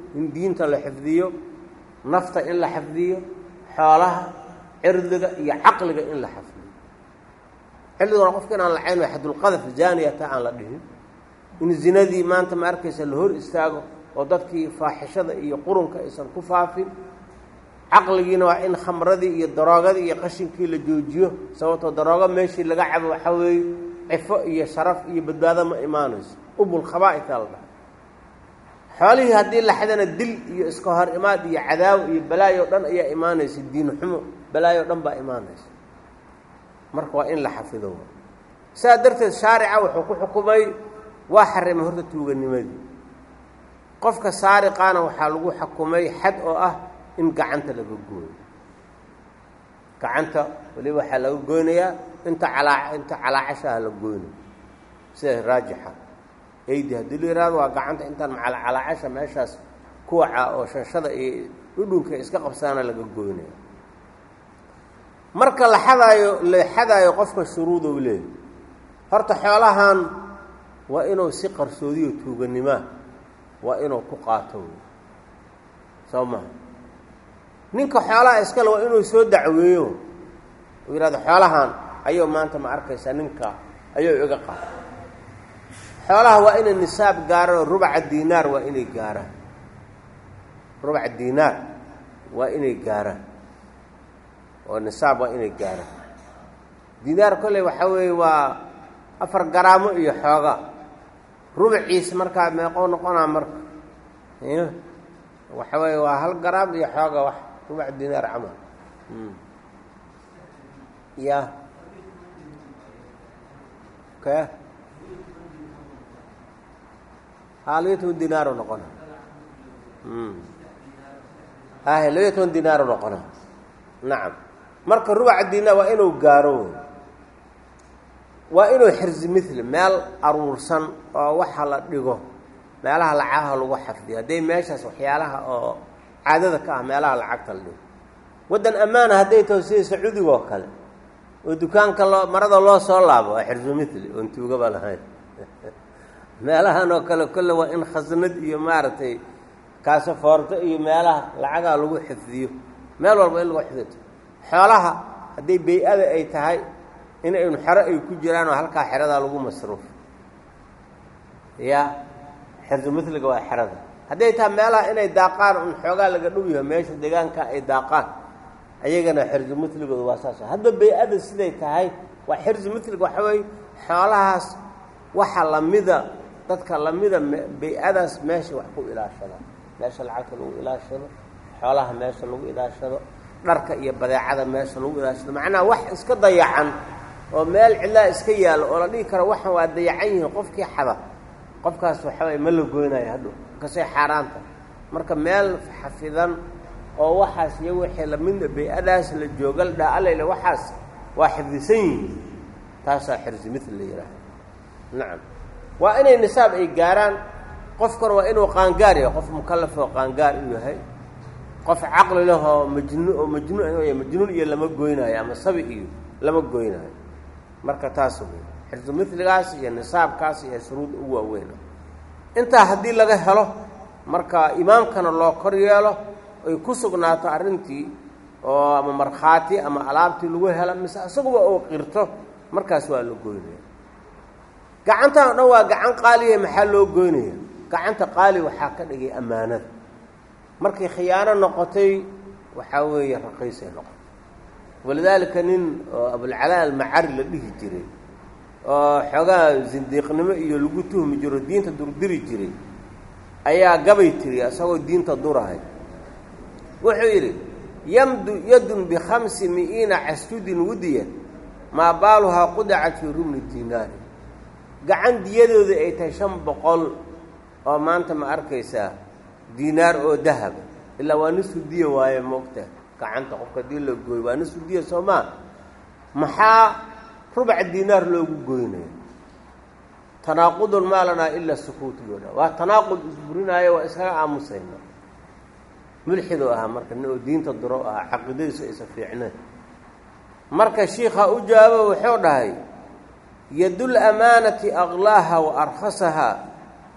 [SPEAKER 1] in diinta la xifdiyo nafta in la xifdiyo xoolaha cirdiga iyo caqliga in la xifdiyo cirdiguna qofka inaan la cayn xadulqadaf zaaniyata aan la dhihin in zinadii maanta ma arkaysa la hor istaago oo dadkii faaxishada iyo qurunka aysan ku faafin caqligiina waa in khamradii iyo daroogadii iyo qashinkii la joojiyo sababtoo daroogo meeshii laga cabo waxaa weeye cifo iyo sharaf iyo badbaado ma imaanayso ubul khabaaita la dhaha xoolihii haddii la xadana dil iyo iska hor imaad iyo cadaawo iyo balaayo dhan ayaa imaanaysa diin xumo balaayo dhan baa imaanaysa marka waa in la xafido saa darteed shaarica wuxuu ku xukumay waa xarimay horta tuuganimadii qofka saariqaana waxaa lagu xukumay xad oo ah in gacanta laga gooyo gacanta waliba waxaa laga goynayaa inta calaa inta calaacashaha la goynayo sida raajixa aydi haddii la yihahdo waa gacanta intaan macalcalaacasha meeshaas kuwaca oo shashada iyo dhudhunka iska qabsaana laga goynaya marka la xadaayo la xadaayo qofka shuruudow leeyahy horta xoolahan waa inuu si qarsoodiyo tuuganimaa waa inuu ku qaato soo maha ninka xoolaha iskale waa inuu soo dacweeyo uu yidhahdo xoolahan ayuu maanta ma arkaysaa ninka ayuu iga qaata xoolaha waa inay nisaab gaaraan oo rubaca diinaar waa inay gaaraan rubaca diinaar waa inay gaaraan oo nisaab waa inay gaaraan diinaar kolley waxaa weeye waa afar garaamo iyo xooga rubaciisa markaa meeqoo noqonaa marka waxa weeye waa hal garaam iyo xooga wax rubac diinaar camal ya ke haa labiyo toban dinaaru noqona hahe labiyo toban dinaaru noqona nacam marka rubaca dinaar waa inuu gaaro waa inuu xirzi mithli meel aruursan oo waxa la dhigo meelaha lacagaha lagu xafdiyo hadday meeshaas waxyaalaha oo caadada ka ah meelaha lacagta la dhigo waddan ammaana hadday taho sida sacuudiga oo kale oo dukaanka loo marada loo soo laabo waa xirzu mithli oon tuugaba lahayn meelahan oo kale kolle waa in khasnad iyo maaragtay kaasafoorto iyo meelaha lacagaha lagu xifdiyo meel walba in lagu xifdito xoolaha hadday bay-ada ay tahay in aynu xero ay ku jiraan oo halkaa xeradaa lagu masruufo ya xirzu mithliga waa xerada hadday tahay meelaha inay daaqaan un xoogaa laga dhow yaho meesha deegaanka ay daaqaan ayagana xirzu mithligooda waa saas hadba bay-ada siday tahay waa xirzu mithliga waxa weeye xoolahaas waxa lamida dadka lamida bay-adaas meesha wax ku ilaashadaan meesha lacagta lagu ilaashado xoolaha meesha lagu ilaashado dharka iyo badeecada meesha lagu ilaashado macnaha wax iska dayacan oo meel cidlaa iska yaallo oo la dhihi karo waxan waa dayacan yihiin qofkii xada qofkaas waxaway ma la goynayo hadhow kasay xaaraanta marka meel xafidan oo waxaas iyo wixii lamida bay-adaas la joogal dhaalale waxaas waa xifdisan yihiin taasaa xirsi mitl la yihaaha nacam waa inay nisaab ay gaaraan qofkana waa inuu qaangaar yahay qof mukalaf oo qaangaar u yahay qof caqli leh oo majnu oo majnuun majnuun iyo lama goynaayo ama sabi iyo lama goynaayo marka taas wey xirsu miligaas iyo nisaabkaas iyo shuruud ugu waaweyn intaa haddii laga helo marka imaamkana loo kor yeelo ay ku sugnaato arrintii oo ama markhaati ama alaabtii lagu helo mise isaguba uu qirto markaas waa la goynaya gacantan o dhan waa gacan qaaliya maxaa loo goynaya gacanta qaali waxaa ka dhigay ammaanada markay khiyaano noqotay waxaa weeye raqiisay noqotay walidaalika nin oo abulcalaa almacari la dhihi jiray oo xoogaa zindiiqnimo iyo lagu tuhmi jiro diinta durdiri jiray ayaa gabay tiri isagoo diinta durahay wuxuu yidhi yamdu yadun bikhamsi mi'iina casjudin wudiya maa baaluhaa qudacat fii rumni dinaari gacan diyadooda ay tahay shan boqol oo maanta ma arkaysaa diinaar oo dahaba ilaa waa nisfu diya waaye moogta gacanta qofka hadii la gooyo waa nisfu diya soo maa maxaa rubac diinaar loogu goynaya tanaaqudun maa lanaa ilaa sukuut looha waa tanaaqud isburinaayo waa iskaga aamusayna mulxidoo ahaa marka nin oo diinta duro ahaa caqiidadiisu aysa fiicneen marka shiikha u jawaabo wuxuu dhahay yadul amaanati aklaaha wa arkhasahaa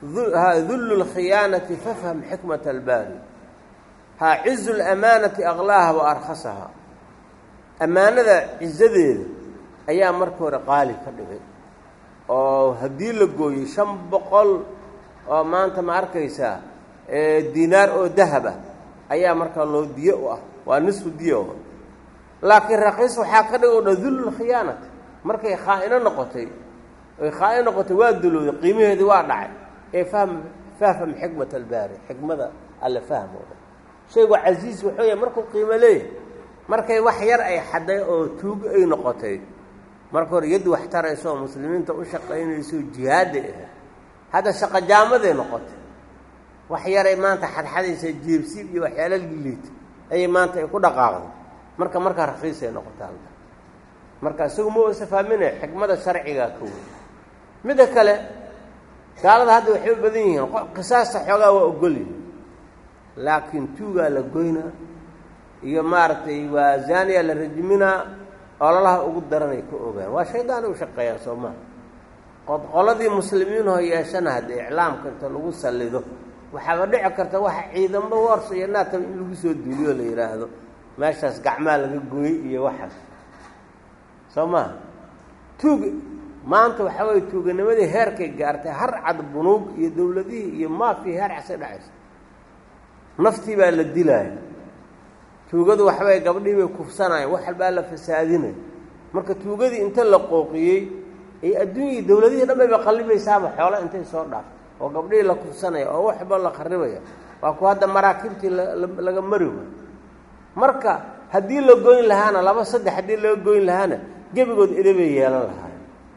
[SPEAKER 1] dullu lkhiyaanati fafham xikmat albaari ha cizu lamaanati aqlaaha wa arkhasaha ammaanada cizadeeda ayaa marka hore qaali ka dhigay oo haddii la gooyey shan boqol oo maanta ma arkaysaa diinaar oo dahab ah ayaa markaa loo diye u ah waa nisfu diye o laakiin raqiis waxaa ka dhig o dha dullu lkhiyaanati markay khaa'ino noqotay oy khaa'ino noqotay waa dulowday qiimaheedii waa dhacay ee fahm fahfam xikmat albaari xikmada alle fahmo dhan shaygu casiis wuxuu yahay markuu qiimo leeyahay markay wax yar ay xadday oo tuugo ay noqotay marka hore yaddi wax tarayso oo muslimiinta u shaqaynayso jihaadday ahayd hadda shaqojaamaday noqotay wax yaray maanta xadxadaysa jeebsiib iyo waxyaala liita ayay maanta ay ku dhaqaaqday marka markaa rakiisay noqota halka marka isagu ma uusa fahminaya xikmada sharcigaa ka wey midda kale gaalada hadda waxay u badan yihiin qisaasta xoogaa waa ogol yihin laakiin tuugaa la goynaa iyo maaragtay waa zaaniya la rajiminaa ololaha ugu daranay ka ogaan waa shaydaanay u shaqeeyaan soo maha qodqoladii muslimiinoo yeeshana haddii iclaamka inta lagu sallido waxaaba dhici karta waxa ciidamo warsa iyo naataba in lagu soo duuliyo la yidhaahdo meeshaas gacmaa laga gooyey iyo waxaas soo maha tuug maanta waxaa waye tuuganimadii heerkay gaartay har cad bunuug iyo dawladihii iyo maafiya heer casay dhacaysa naftii baa la dilaaya tuugadu waxbay gabdhihii bay kufsanayeen wax walbaa la fasaadinaya marka tuugadii inta la qooqiyey ay adduunyai dawladihii dhan bayba qallibaysaaba xoola intay soo dhaaftay oo gabdhihii la kufsanaya oo waxba la qaribaya waa ku hadda maraakiibtii laga mari way marka haddii la goyn lahaana laba saddex haddii laga goyn lahaana gebigood edabay yeelan lahaay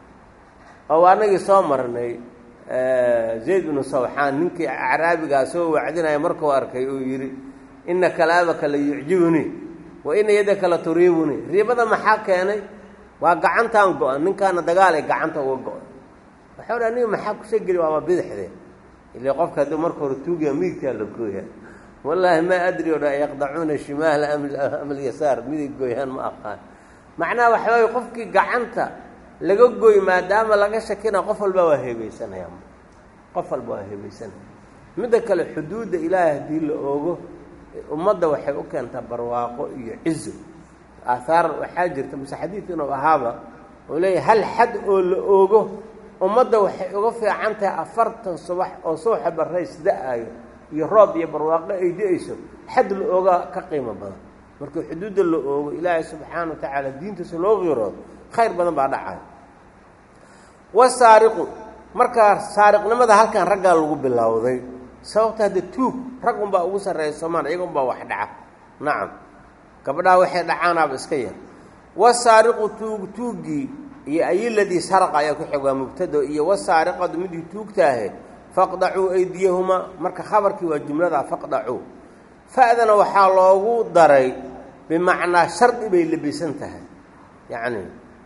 [SPEAKER 1] oo anagii soo marnay zayd binu sawxaan ninkii acraabigaa soo wacdinaya markuu arkay uu yidhi ina kalaabaka la yucjibunii wa ina yadaka la turiibunii riibada maxaa keenay waa gacantaan go-an ninkaana dagaalay gacanta uga go-an waxau dha aniga maxaa kusoo geli waaba bidixdee ile qofka hadduu marka hore tuugaya midigtaa la gooya wallaahi maa adri o dha yaqdacuuna shimaala am alyasaar midig gooyaan ma aqaan macnaha waxa waaye qofkii gacanta laga gooy maadaama laga shakina qof walba waa heebeysanaya qof walba waa heebeysanaya midda kale xuduudda ilaahay haddii la oogo ummadda waxay u keentaa barwaaqo iyo cizo aahaar waxaa jirta mase xadiid inuu ahaaba oo leeyahay hal xad oo la oogo ummadda waxay uga fiican tahay afartan subax oo suuxa barrays da-ayo iyo roob iyo barwaaqo ay da-ayso xad la ooga ka qiimo badan markii xuduudda la oogo ilaahay subxaana wa tacaala diintiisa loo qiroodo khayr badan baa dhacaya wasaariqu markaa saariqnimada halkan raggaa lagu bilowday sababta hadda tuug rag unbaa ugu sarreeya soomaal iyaga unbaa wax dhaca nacam gabdhaha waxay dhacaanaaba iska yar wasaariqu tuug tuuggii iyo ayiladii saraqa ayaa ku xig waa mubtado iyo wasaariqadu midii tuugtaahe faqdacuu aydiyahumaa marka khabarkii waa jumladaa faqdacuu fa'dana waxaa loogu daray bimacnaa shardi bay labisan tahay yacni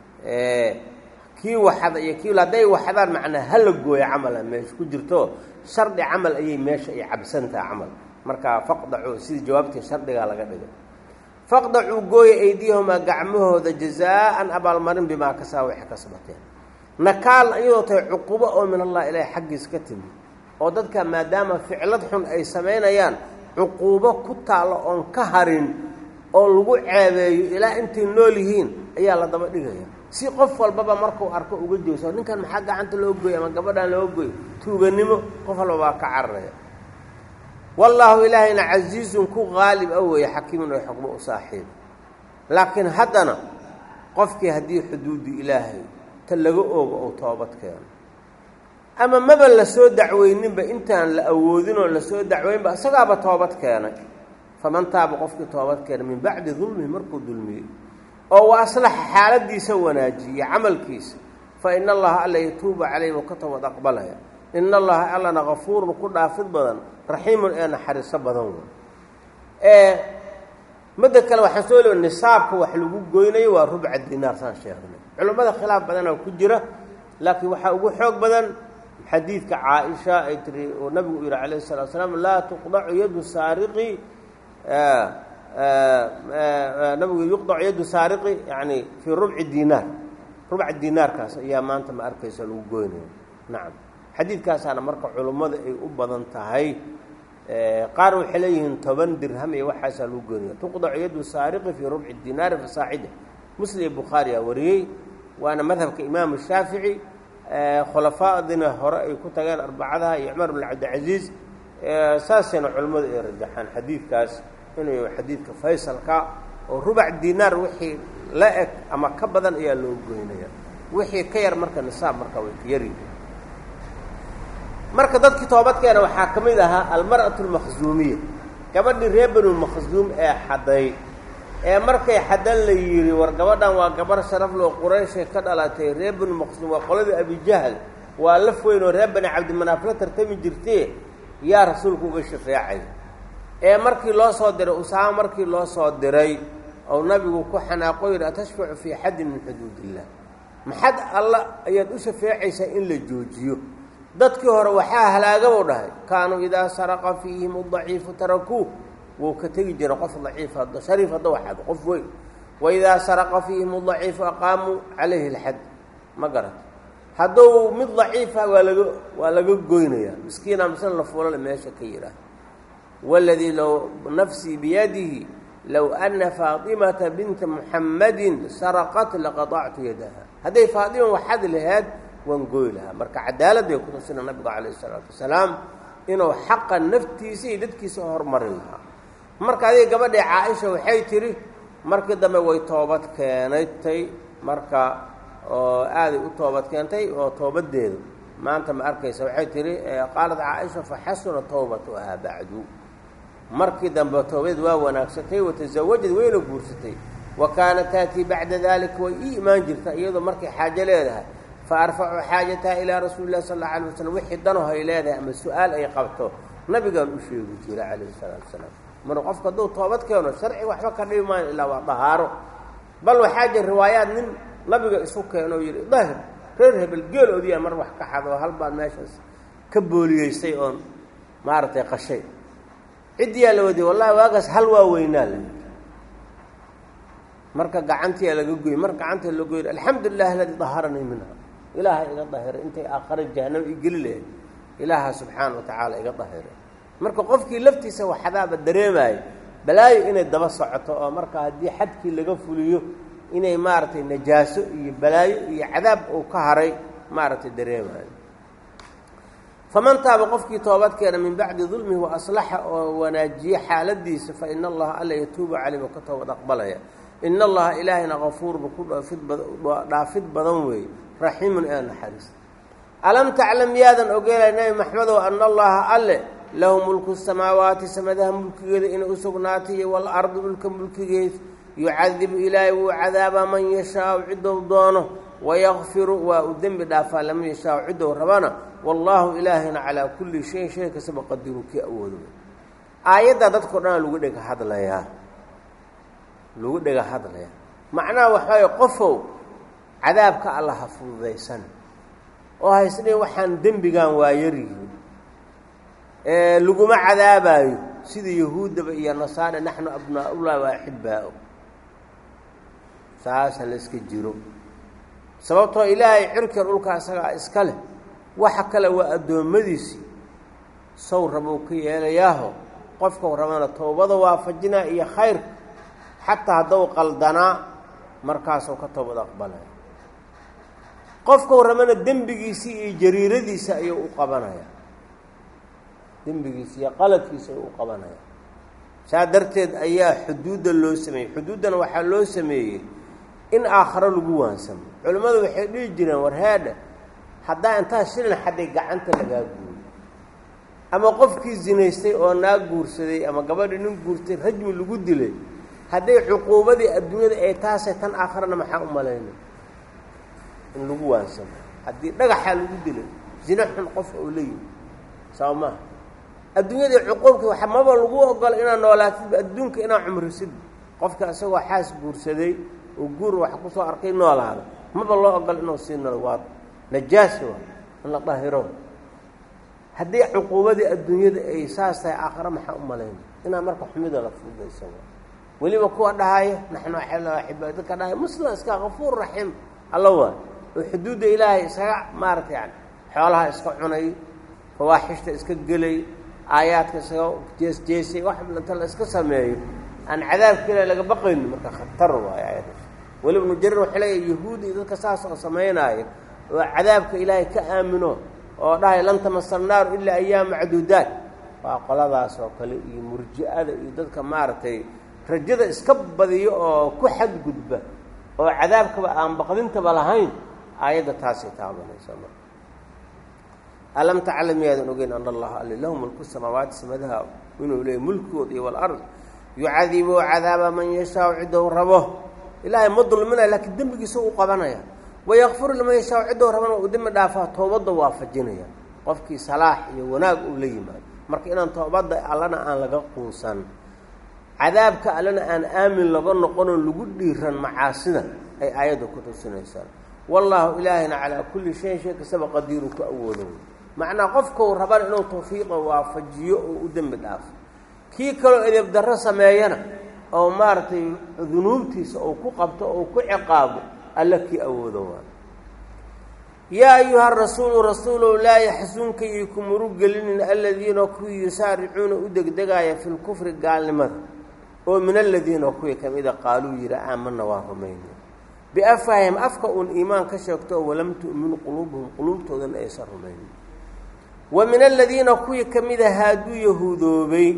[SPEAKER 1] kii waxada iyo kii hadday waxdaan macnaa hala gooyo camala meesha ku jirto shardi camal ayay meesha ay cabsantaha camal marka faqdacuu sidii jawaabtii shardigaa laga dhigay faqdacuu gooya aydiyahumaa gacmahooda jazaa'an abaalmarin bimaa kasaa waxay kasbateen nakaal iyadoo tahay cuqubo oo min allah ilaahi xaggiis ka timi oo dadka maadaama ficlad xun ay samaynayaan cuquubo ku taallo oon ka harin oo lagu ceebeeyo ilaa intay nool yihiin ayaa la daba dhigaya si qof walbaba markuu arko uga joogso ninkan maxaa gacanta loo gooy ama gabadhan loo gooy tuuganimo qof walba baa ka cararaya wallaahu ilaahayna casiizun ku qaalib a weeye xakiimun oo xukmo u saaxiib laakiin haddana qofkii haddii xuduuddu ilaahay ta laga oogo ou toobad keeno ama maba la soo dacweyninba intaan la awoodinoo lasoo dacweynba isagaaba toobad keenay faman taaba qofkii toobad keenay min bacdi dulmihi markuu dulmiyey oo wa aslaxa xaaladiisa wanaajiye camalkiisa fa ina allaha alla yatuubu calayh wuu ka toobad aqbalaya ina allaha allana kafuurun ku dhaafid badan raxiimun ee naxariiso badan wey ee midda kale waxaan soo leeya nisaabka wax lagu goynayo waa rubca dinaar saan sheegnay culimmada khilaaf badanoo ku jira laakiin waxaa ugu xoog badan xadiidka caaisha ay tiri oo nabigu u yihi calayh salatu salaam laa tuqdacu yadu saariqi nabigu yuqdacu yadu saariqi yani fii rubci dinaar rubca dinaarkaas ayaa maanta ma arkaysa lagu goynaya nacam xadiidkaasaana marka culummada ay u badan tahay qaar waxay leeyihiin toban dirham iyo waxaasaa lagu goynaya tuqdacu yadu saariqi fii rubci dinaari fasaacida muslim iyo bukhaari aa wariyey waana madhabka imaamu shaafici khulafaadina hore ay ku tageen arbacadaha iyo cumar bn cabdilcaziiz saasayna culimmadu ay rajaxaan xadiidkaas inuu yahay xadiidka faysalka oo rubac dinaar wixii la eg ama ka badan ayaa loo goynaya wixii ka yar marka nisaab marka way ka yari marka dadkii toobadkeena waxaa ka mid ahaa almar'atu almakhzuumiya gabadhii reer banu makhzuum ee xaday ee markay xadan la yidhi war gabadhan waa gabar sharafloo qurayshay ka dhalatay reer banu makhzuum waa qoladii abijahl waa laf weyn oo reer bani cabdimanaaf la tartami jirtee yaa rasuulku uga shafeecay ee markii loo soo diray usaamo markii loo soo diray ou nabigu ku xanaaqo yidhi atashfacu fii xaddin min xuduud illah maxad alla ayaad u shafeecaysaa in la joojiyo dadkii hore waxaa halaagabuu dhahay kaanuu idaa saraqa fiihim adaciifu tarakuuh wuu ka tegi jira qof daciif shariif hadda waxaad qof weyn waidaa saraqa fiihim adaciifu aqaamuu calayhi alxad ma garat hadduu mid daciifa waa laga waa laga goynayaa miskiina misna la fuulale meesha ka yidhaah waladii low nafsii biyadihi low ana faatimata binta muxammadin saraqat laqadactu yadaha hadday faatima waxaad laheed waan gooy lahaa marka cadaaladday ku tusina nabigu calayh isalaatu wasalaam inuu xaqa naftiisa iyo dadkiisa hormarin lahaa marka adiga gabadhii caa-isha waxay tidhi markii dambe way toobad keenaytay marka oo aaday u toobad keentay oo toobadeedu maanta ma arkaysa waxay tidhi qaalat caa-isha fa xasuna towbatuhaa bacdu markii dambe toobadeed waa wanaagsatay watasawajad wayna guursatay wa kaanat taatii bacda dalika way ii imaan jirta iyadoo markay xaajo leedahay fa arfacu xaajataha ilaa rasuuli lah sal alla alay wasalam wixii danaho ay leedahay ama su-aal ay qabto nabigaan u sheegi jira calayhi salaatu wasalaam marka qofka hadduu toobad keeno sharciga waxba ka dhibi maayo ilaa waa dahaaro bal waxaa jira riwaayaad nin nabiga isu keeno o yidhi dahir reer hebel geeloodiyaa mar wax ka xado hal baan meeshaas ka booliyeystay oon maaragtay qashay ciddiyaa la wadiyay wallahi waagaas hal waa weynaa la marka gacantiyaa laga goyey mar gacanta la goyn alxamdulilah aladii daharanii minha ilaaha iga dahiray intay aakhare jahanamo i geli lahayd ilaaha subxaana wa tacaala iga dahiray marka qofkii laftiisa waxadaaba dareemaayo balaayo inay daba socoto oo marka haddii xadkii laga fuliyo inay maaragtay najaaso iyo balaayo iyo cadaab uu ka haray maaragtay dareemaayo faman taaba qofkii toobadkeena min bacdi dulmihi wa aslaxa oo wanaajiye xaaladiisa fa ina allaha alla yatuubu caleyh oo ka toobad aqbalaya ina allaha ilaahayna kafuurba ku dhaafid dhaafid badan weeye raxiimun ee naxariista alam taclam yaadan ogeelay nebi maxmedow ana allaha alle lahu mulku samaawaati samadaha mulkigeeda inay u sugnaatay iyo walardi dhulka mulkigeed yucadibu ilaahay wuu cadaabaa man yashaau ciddou doono wayakfiru waa uu dembi dhaafaa laman yashaau ciddou rabana wallaahu ilaahayna calaa kulli shayin shay kastaba qadiru kii awoodo aayaddaa dadkao dhanaa lagu dhega hadlayaa lagu dhega hadlayaa macnaha waxaay qofow cadaabka alla ha fududaysan oo haysdhe waxaan dembigan waa yaryihiin laguma cadaabaayo sida yahuuddaba iyo nasaare naxnu abnaa-ullahi wa axibaa-o saasa la iska jiro sababtoo ilaahay cirkan dhulka isagaa iska leh waxa kale waa addoommadiisii sow rabou ka yeelayaaho qofkau rabana towbada waafajinaa iyo khayrka xataa haddou qaldanaa markaasuu ka toobad aqbalaya qofkau rabana dembigiisii iyo jariiradiisa ayuu u qabanaya dembigiisa iyo qaladkiisa ayuu u qabanaya saa darteed ayaa xuduudda loo sameeyey xuduuddana waxaa loo sameeyey in aakharo lagu waansamo culimmadu waxay dhihi jireen war heedha haddaa intaa shilin xadday gacanta lagaa guuriyo ama qofkii zinaystay oo naa guursaday ama gabadhii nin guurtay rajmi lagu dilay hadday cuquubadii adduunyada ay taasay tan aakharana maxaa u malaynay in lagu waansamo haddii dhagaxaa lagu dilay zina xun qof oo la yimi saba maha adduunyadii cuquubkii wa maba lagu ogola inaad noolaatidba adduunka inaad cumrisid qofka isagoo xaas guursaday oo guur wax kusoo arkay noolaada maba loo ogola inuu sii nolo waa najaasi waa in la dahiro haddii cuquubadii adduunyada ay saas tahay aakhare maxaa u malaynay inaa marka xumida la fududaysa weliba kuwa dhahaya naxnu axibaa dadka dhahaya muslim iska kafuur raxiim alla waa oo xuduudda ilaahay isaga maaragta yani xoolaha iska cunay fawaaxishta iska gelay aayaadka iskaga jeesjeesay wax inta la iska sameeyo aan cadaabka ilahi laga baqayni marka khatar waayo aayadaas weli ibnu jarir waxay leeyahy yahuudi iyo dadka saas oo samaynaayo oo cadaabka ilaahay ka aamino oo dhahay lan tamasa naaru ilaa ayaam macduudaat waa qoladaas oo kale iyo murji'ada iyo dadka maaragtay rajada iska badiyo oo ku xadgudba oo cadaabkaba aan baqdintaba lahayn aayadda taasay taabanaysa marka alam taclam miyaadan ogeyn ana allaha ali lahu mulku samaawaati samadaha inuu leeyay mulkooda iyo walard yucadibu cadaaba man yashaau ciddou rabo ilaahay ma dulminaya laakiin dembigiisa u qabanaya wayakfiru liman yashaau ciddou rabana uu dembi dhaafaa toobadda waafajinaya qofkii salaax iyo wanaag uu la yimaado marka inaan toobadda allana aan laga quunsan cadaabka allana aan aamin laga noqonoo lagu dhiiran macaasida ay aayadda ku tusinaysaa wallaahu ilaahayna calaa kulli shayin shay kastaba qadiiru ku awoodo macnaa qofkau rabana inuu tawfiiqa waafajiyo oo u dembi dhaafo kii kaloo edeb darro sameeyana oo maaragtay dunuubtiisa uu ku qabto oo ku ciqaabo alla kii awoodo waa yaa ayuha rasuulu rasuulow laa yaxsunka iyo kumuru gelinin aladiina kuwii yusaaricuuna u degdegaaya fi lkufri gaalnimada oo min aladiina kuwii ka mida qaaluu yihi aamana waa rumayna biafahim afka uun iimaan ka sheegto oo walam tu'min quluubuhum quluubtoodana aysan rumaynin wa min aladiina kuwii ka mida haaduu yahuudoobay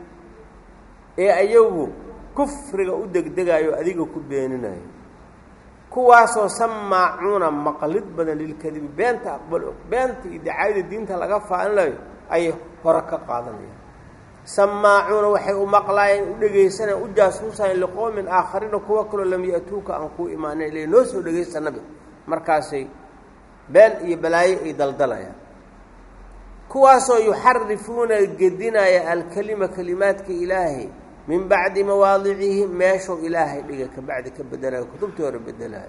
[SPEAKER 1] ee ayagu kufriga u degdegayo adiga ku beeninayo kuwaasoo samaacuuna maqlid badan lilkadibi beenta aqbal og beenta iyo dacaayada diinta laga faaninayo ayay hore ka qaadanayaan samaacuuna waxay u maqlaayeen u dhegaysanayaan u jaasuusayan liqowmin aakhariina kuwa kaloo lam ya-tuuka aan kuu imaanan ile noo soo dhegaysta nabi markaasay been iyo balaayo ay daldalayaan kuwaasoo yuxarifuuna gedinaya alkelima kelimaadka ilaahay min bacdi mawaadicihi meeshuu ilaahay dhiga ka bacdi ka bedelayo kutubtii hore bedelayo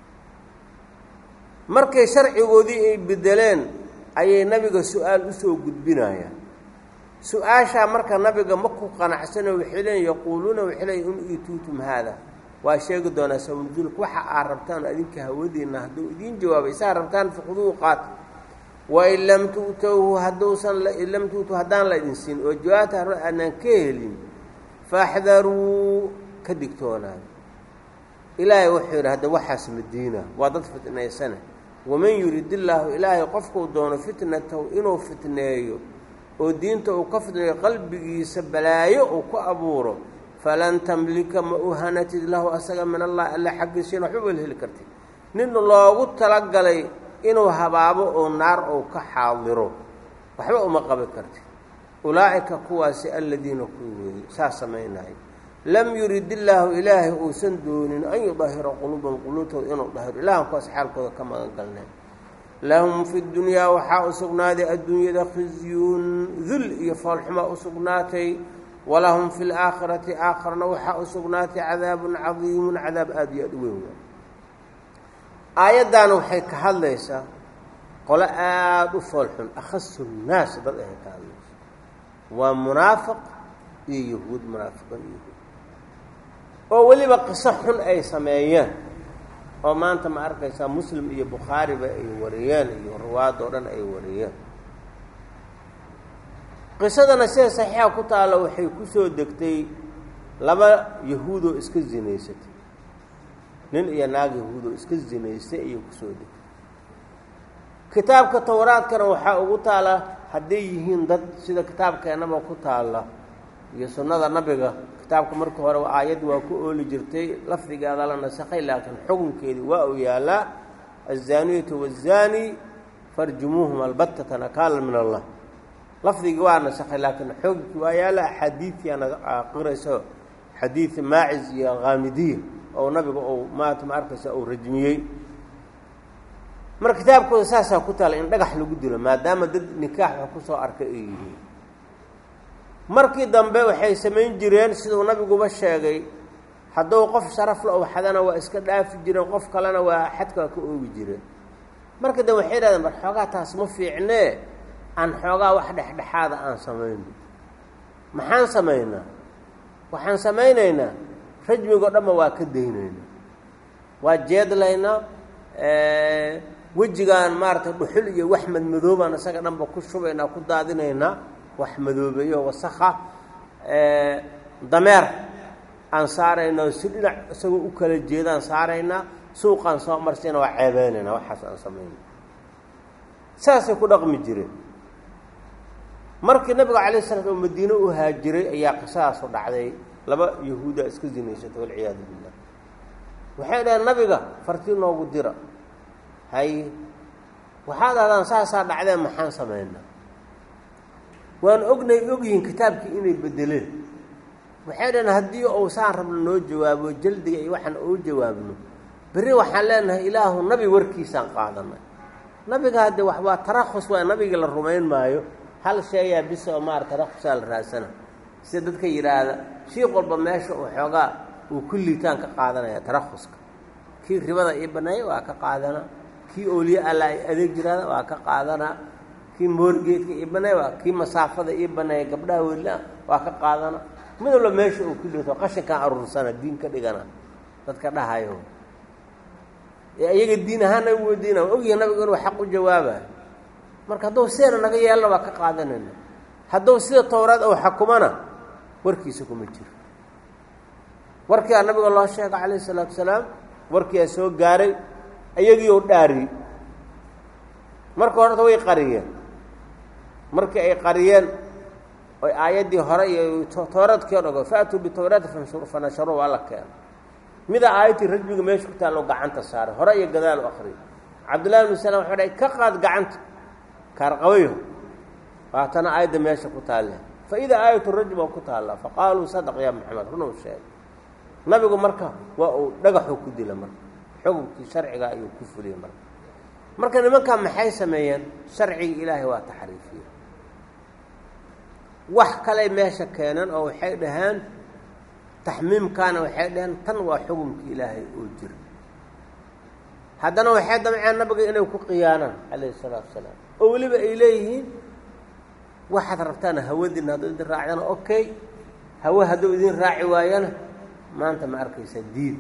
[SPEAKER 1] markay sharcigoodii ay bedeleen ayay nabiga su-aal usoo gudbinayaan su-aashaa marka nabiga ma ku qanacsano waxay leeyiin yaquuluuna waxay leeyiin in iituutum haada waa sheegi doonaa sawnudulka waxa aad rabtaan adinka hawadiinna hadduu idiin jawaabay saa rabtaan fuqduhu qaata wain lam tu'towhu hadduusan lam tu'tu haddaan la idin siin oo jawaabta hore aanaan ka helin faaxdaruu ka digtoonaada ilaahay wuxuu yidhi hadda waxaas madiina waa dad fitnaysana waman yurid illaahu ilaahay qofkuu doono fitnatahu inuu fitneeyo oo diinta uu ka fitneeyo qalbigiisa balaayo uu ku abuuro falan tamlika ma u hanatid lahu asaga min allahi alla xaggiisiina waxba wala heli kartid nin loogu talagalay inuu habaabo oo naar ou ka xaadiro waxba uma qabi kartid ulaa'ika kuwaasi aladiina kuwi weeyey saas samaynaya lam yurid illaahu ilaahay uusan doonin an yudahira quluubahum quluubtooda inuu dahiro ilahan kuwaas xaalkooda ka magan galneen lahum fi dunyaa waxaa u sugnaaday adduunyada khizyun dul iyo foolxumaa u sugnaatay walahum fi laakhirati aakharna waxaa u sugnaatay cadaabun cadiimun cadaab aada iyo aad u weyn aayaddaana waxay ka hadlaysaa qolo aada u foolxun akhasu nnaas dad ahay ka hadlaysa waa munaafiq iyo yahuud munaafiqan iyo yahuud oo weliba qiso xun ay sameeyeen oo maanta ma arkaysaa muslim iyo bukhaariba ay wariyeen iyo ruwaad oo dhan ay wariyeen qisadana sida saxiixa ku taalla waxay ku soo degtay laba yahuudoo iska zinaysatay nin iyo naag yahuudoo iska zinaystay ayay kusoo degtay kitaabka towraadkana waxaa ugu taala hadday yihiin dad sida kitaabkeennaba ku taalla iyo sunnada nabiga kitaabka marka hore aayad waa ku ooli jirtay lafdigeeda la nasakhay laakiin xukunkeedii waa uu yaalaa aلzaaniyatu wالzaani farjumuuhum albatata nakaalan min allah lafdigii waa nasakhay laakiin xukunkii waa yaala axaadiidiana qirayso xadiid maacis iyo khaamidiya oo nabiga uu maata ma arkaysa uu rajmiyey marka kitaabkooda saasaa ku taala in dhagax lagu dilo maadaama dad nikaax wax kusoo arkay ay yihiin markii dambe waxay samayn jireen siduu nabiguba sheegay hadduu qof sharaf la owxadana waa iska dhaafi jireen qof kalena waa xadka waa ka oogi jireen marka dambe waxay dhahdeen bar xoogaa taas ma fiicnee aan xoogaa wax dhexdhexaada aan samayno maxaan samaynaa waxaan samaynaynaa rajmigoo dhanba waa ka daynaynaa waa jeedlaynaa wejigaan maaragtay dhuxul iyo wax madmadoobaan isaga dhanba ku shubaynaa ku daadinaynaa wax madoobeeyo wasakha dameer aan saaraynaa si dhinac isagoo u kala jeedaan saaraynaa suuqaan soo marsayna waa ceebeynaynaa waxaas aan samayna saasay ku dhaqmi jireen markii nabiga calay slat oo madiine u haajiray ayaa qisadaasu dhacday laba yahuuda iska zinaysatay walciyaadu billah waxay dhaheen nabiga fartii noogu dira hay waxaad ahdaan saasaa dhacdeen maxaan samaynaa waan ognay ogyihiin kitaabkii inay bedeleen waxay dhaheen haddii uu saan rabno noo jawaabo jaldiga iyo waxaan uu jawaabno berri waxaan leenahay ilaahu nabi warkiisaan qaadanay nabiga haddee wax waa tarakhus waa nabiga la rumayn maayo hal sheeyaa bisa oo maara tarakhusaa la raadsana sida dadka yidhaahda shiiq walba meesha uu xoogaa uu ku liitaan ka qaadanaya tarakhuska kii ribada ii baneeya waa ka qaadanaa kii ooliye alla ay adeeg jiraada waa ka qaadanaa kii moorgeedka ii baneeya waa kii masaafada ii baneeya gabdhaha weylaa waa ka qaadanaa mid walba meesha uu ku liito qashinkaan aruursana diin ka dhigana dadka dhahayo ee iyaga diin ahaana u weydiina waa ogyahay nabigu inuu xaq u jawaabayo marka hadduu sideena naga yeelna waa ka qaadanayna hadduu sida towraad ou xakumana warkiisa kuma jiro warkiiaa nabiga loo sheega calayhi salaatu salaam warkiiaa soo gaaray iyagii ou dhaariyey marka horeta way qariyeen markii ay qariyeen oy aayaddii hore iyo towraadkii o dhago faatuu bitowraati fanasharu waa la keena mida aayadtii rajmiga meesha ku taallo gacanta saaray hore iyo gadaal u akriyo cabdullahi bnu salam waxuu dhahay ka qaad gacanta kaarqabayo waatana aayadda meesha ku taalle fa idaa aayatu rajm oo ku taallaa faqaaluu sadaq yaa maxamed runuu sheegay nabigu marka waa uu dhagaxuu ku dila marka xukunkii sharciga ayuu ku fuliyey marka marka nimankaa maxay sameeyeen sharciga ilaahay waa taxriifiye wax kaley meesha keeneen oo waxay dhaheen taxmiimkaana waxay dhaheen tan waa xukunkii ilaahay oo jira haddana waxay damceen nabiga inay ku khiyaanaan calayhi salaatu wasalaam oo weliba ay leeyihiin waxaad rabtaana hawadiina hadduu idin raacdana okay hawe hadduu idin raaci waayana maanta ma arkaysa diid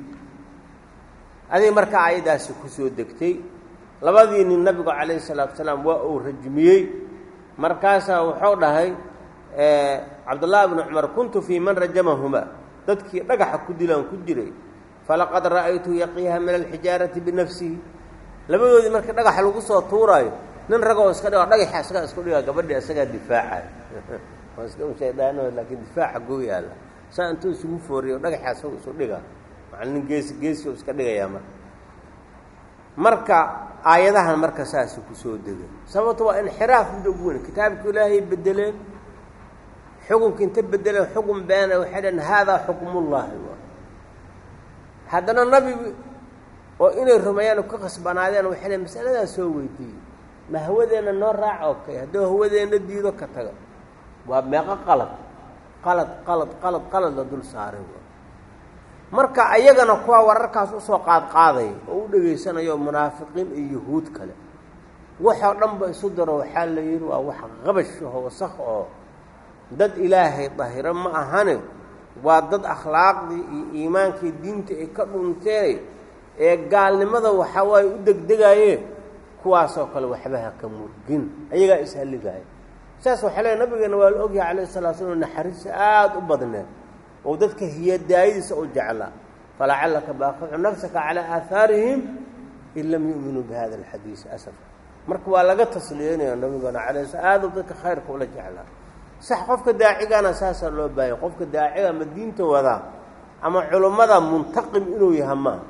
[SPEAKER 1] adig markaa aayaddaasi ku soo degtay labadii nin nabigu calayhi salaatu wasalaam waa uu rajmiyey markaasaa wuxuu dhahay cabdullaahi bnu cumar kuntu fii man rajamahuma dadkii dhagaxa ku dilaan ku jiray falaqad ra'aytu yaqiiha min alxijaarati binafsihi labadoodii markii dhagaxa lagu soo tuuraayo nin ragoo iska dhigo dhagaxa isagaa isku dhigaa gabadhii isagaa difaacay waa iska shaydaan laakiin difaaca goo yaalla saa intuu isugu fooriyo dhagaxa isaga isu dhiga macana nin geesi geesi iska dhigayaa marka marka aayadahan marka saasi kusoo degay sababto waa inxiraaf mida ugu weyn kitaabka ilaahay bedeleen xukunka inta bedeleen xukun beena waxay dhaheen haadaa xukmullaahi haddana nabi oo inay rumeeyaan ka qasbanaadeen waxay dhaheen masaladaa soo weydiiyey ma hawadeenna noo raac oo kay hadduu hawadeenna diido ka taga waa meeqo qalad qalad qalad qalad qalad la dul saaray marka ayagana kuwa wararkaas usoo qaadqaaday oo u dhegaysanayo munaafiqiin iyo yahuud kale waxoo dhanba isu daro waxaa la yidhi waa wax qabash aho wasaq oo dad ilaahay dahiro ma ahane waa dad akhlaaqdii iyo iimaankii diinta ay ka dhunteen ee gaalnimada waxaa waaye u degdegaayeen kuwaasoo kale waxba ha ka murgin ayagaa ishalligaaya saas waxaa leey nabigeena waa la ogyahay calayhi salaa slam naxariista aada u badneed oo dadka hiyadaayadiisa u jeclaa falacallaka baaqicu nafsaka calaa aahaarihim in lam yu'minuu bi hada alxadiisi asaf marka waa laga tasliyeynaya nabigeena calay sl aada u dadka khayrka ula jeclaa sax qofka daacigana saasaa loo baahanya qofka daaciga ama diinta wadaa ama culummada muntaqim inuu yaha maaha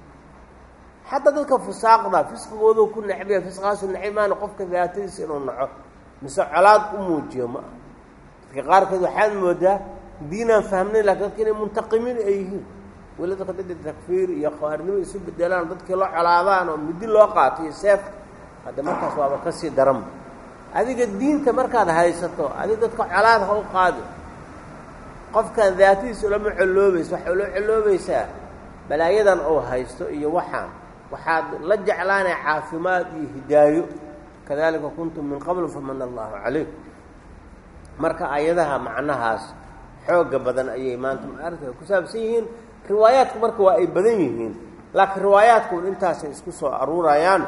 [SPEAKER 1] xataa dadka fusaaqda fisqigoodu ku necbiya fisqaasu necmaana qofka daatadiisa inuu naco mise colaad u muujiyo ma ah dadka qaarkood waxaad moodaa diinaan fahmnayn lakin dadka inay muntaqimiin ay yihiin weli dadka dad takfiir iyo khawaarinimo isu bedelaan dadkii loo colaadaan oo midi loo qaato iyo seef hadda markaas waaba kasii daranba adiga diinta markaad haysato adiga dadka colaad ha u qaadi qofkan daatadiisa ulama coloobaysa waxay ula coloobaysaa balaayadan uu haysto iyo waxaan waxaad la jeclaanaya caafimaad iyo hidaayo kadalika kuntum min qabl famana allahu calayk marka ayadaha macnahaas xooga badan ayay maanta maaragta ku saabsan yihiin riwaayaadku marka waa ay badan yihiin laakiin riwaayaadku intaasay isku soo aruurayaan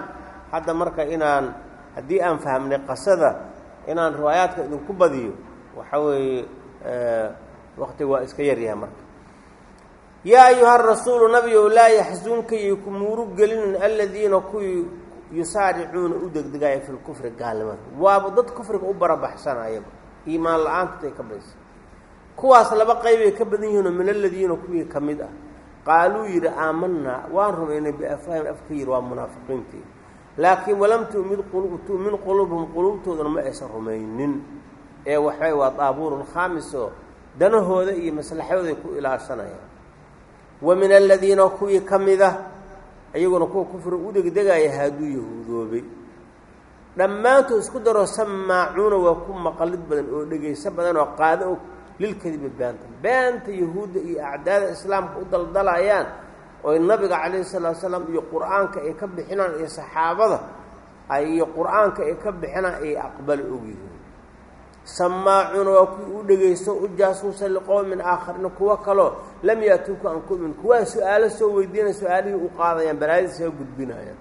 [SPEAKER 1] hadda marka inaan haddii aan fahmnay qasada inaan riwaayaadka idinku badiyo waxa weeye waktiga waa iska yaryahay marka yaa ayuha rasuulu nabigow laa yaxsunka iyo ku muurug gelinin aladiina kuwii yusaaricuuna u degdegaaya fi lkufri gaalnimada waaba dad kufriga u barabaxsanayaba iimaan la-aantood ay ka badisa kuwaas laba qaybay ka badan yihiinoo min aladiina kuwii ka mid ah qaaluu yidhi aamanaa waan rumaynay biafahim afka yidhi waa munaafiqiintii laakiin walam tumid tu'min quluubhum quluubtoodana ma aysan rumaynin ee waxbay waa daabuurun khaamis oo danahooda iyo maslaxadooday ku ilaashanayaan wa min aladiina kuwii ka mid ah iyaguna kuwa kufri u degdegaya haaduu yahuudoobay dhammaantood isku daroo samaacuuna waa ku maqalid badan oo dhegayso badan oo qaado og lilkadibi beenta beenta yahuudda iyo acdaada islaamka u daldalayaan oy nabiga calayhi salaatu salaam iyo qur-aanka ay ka bixinaan iyo saxaabada iyo qur-aanka ay ka bixinaan ay aqbali ogyihiin samaacuuna waa kuwii u dhegaysto u jaasuusa liqowmin aakhariina kuwo kaloo lam yaatuuku an kumin kuwaa su-aalo soo weydiinaya su-aalihii u qaadayaan balaadii soo gudbinayaan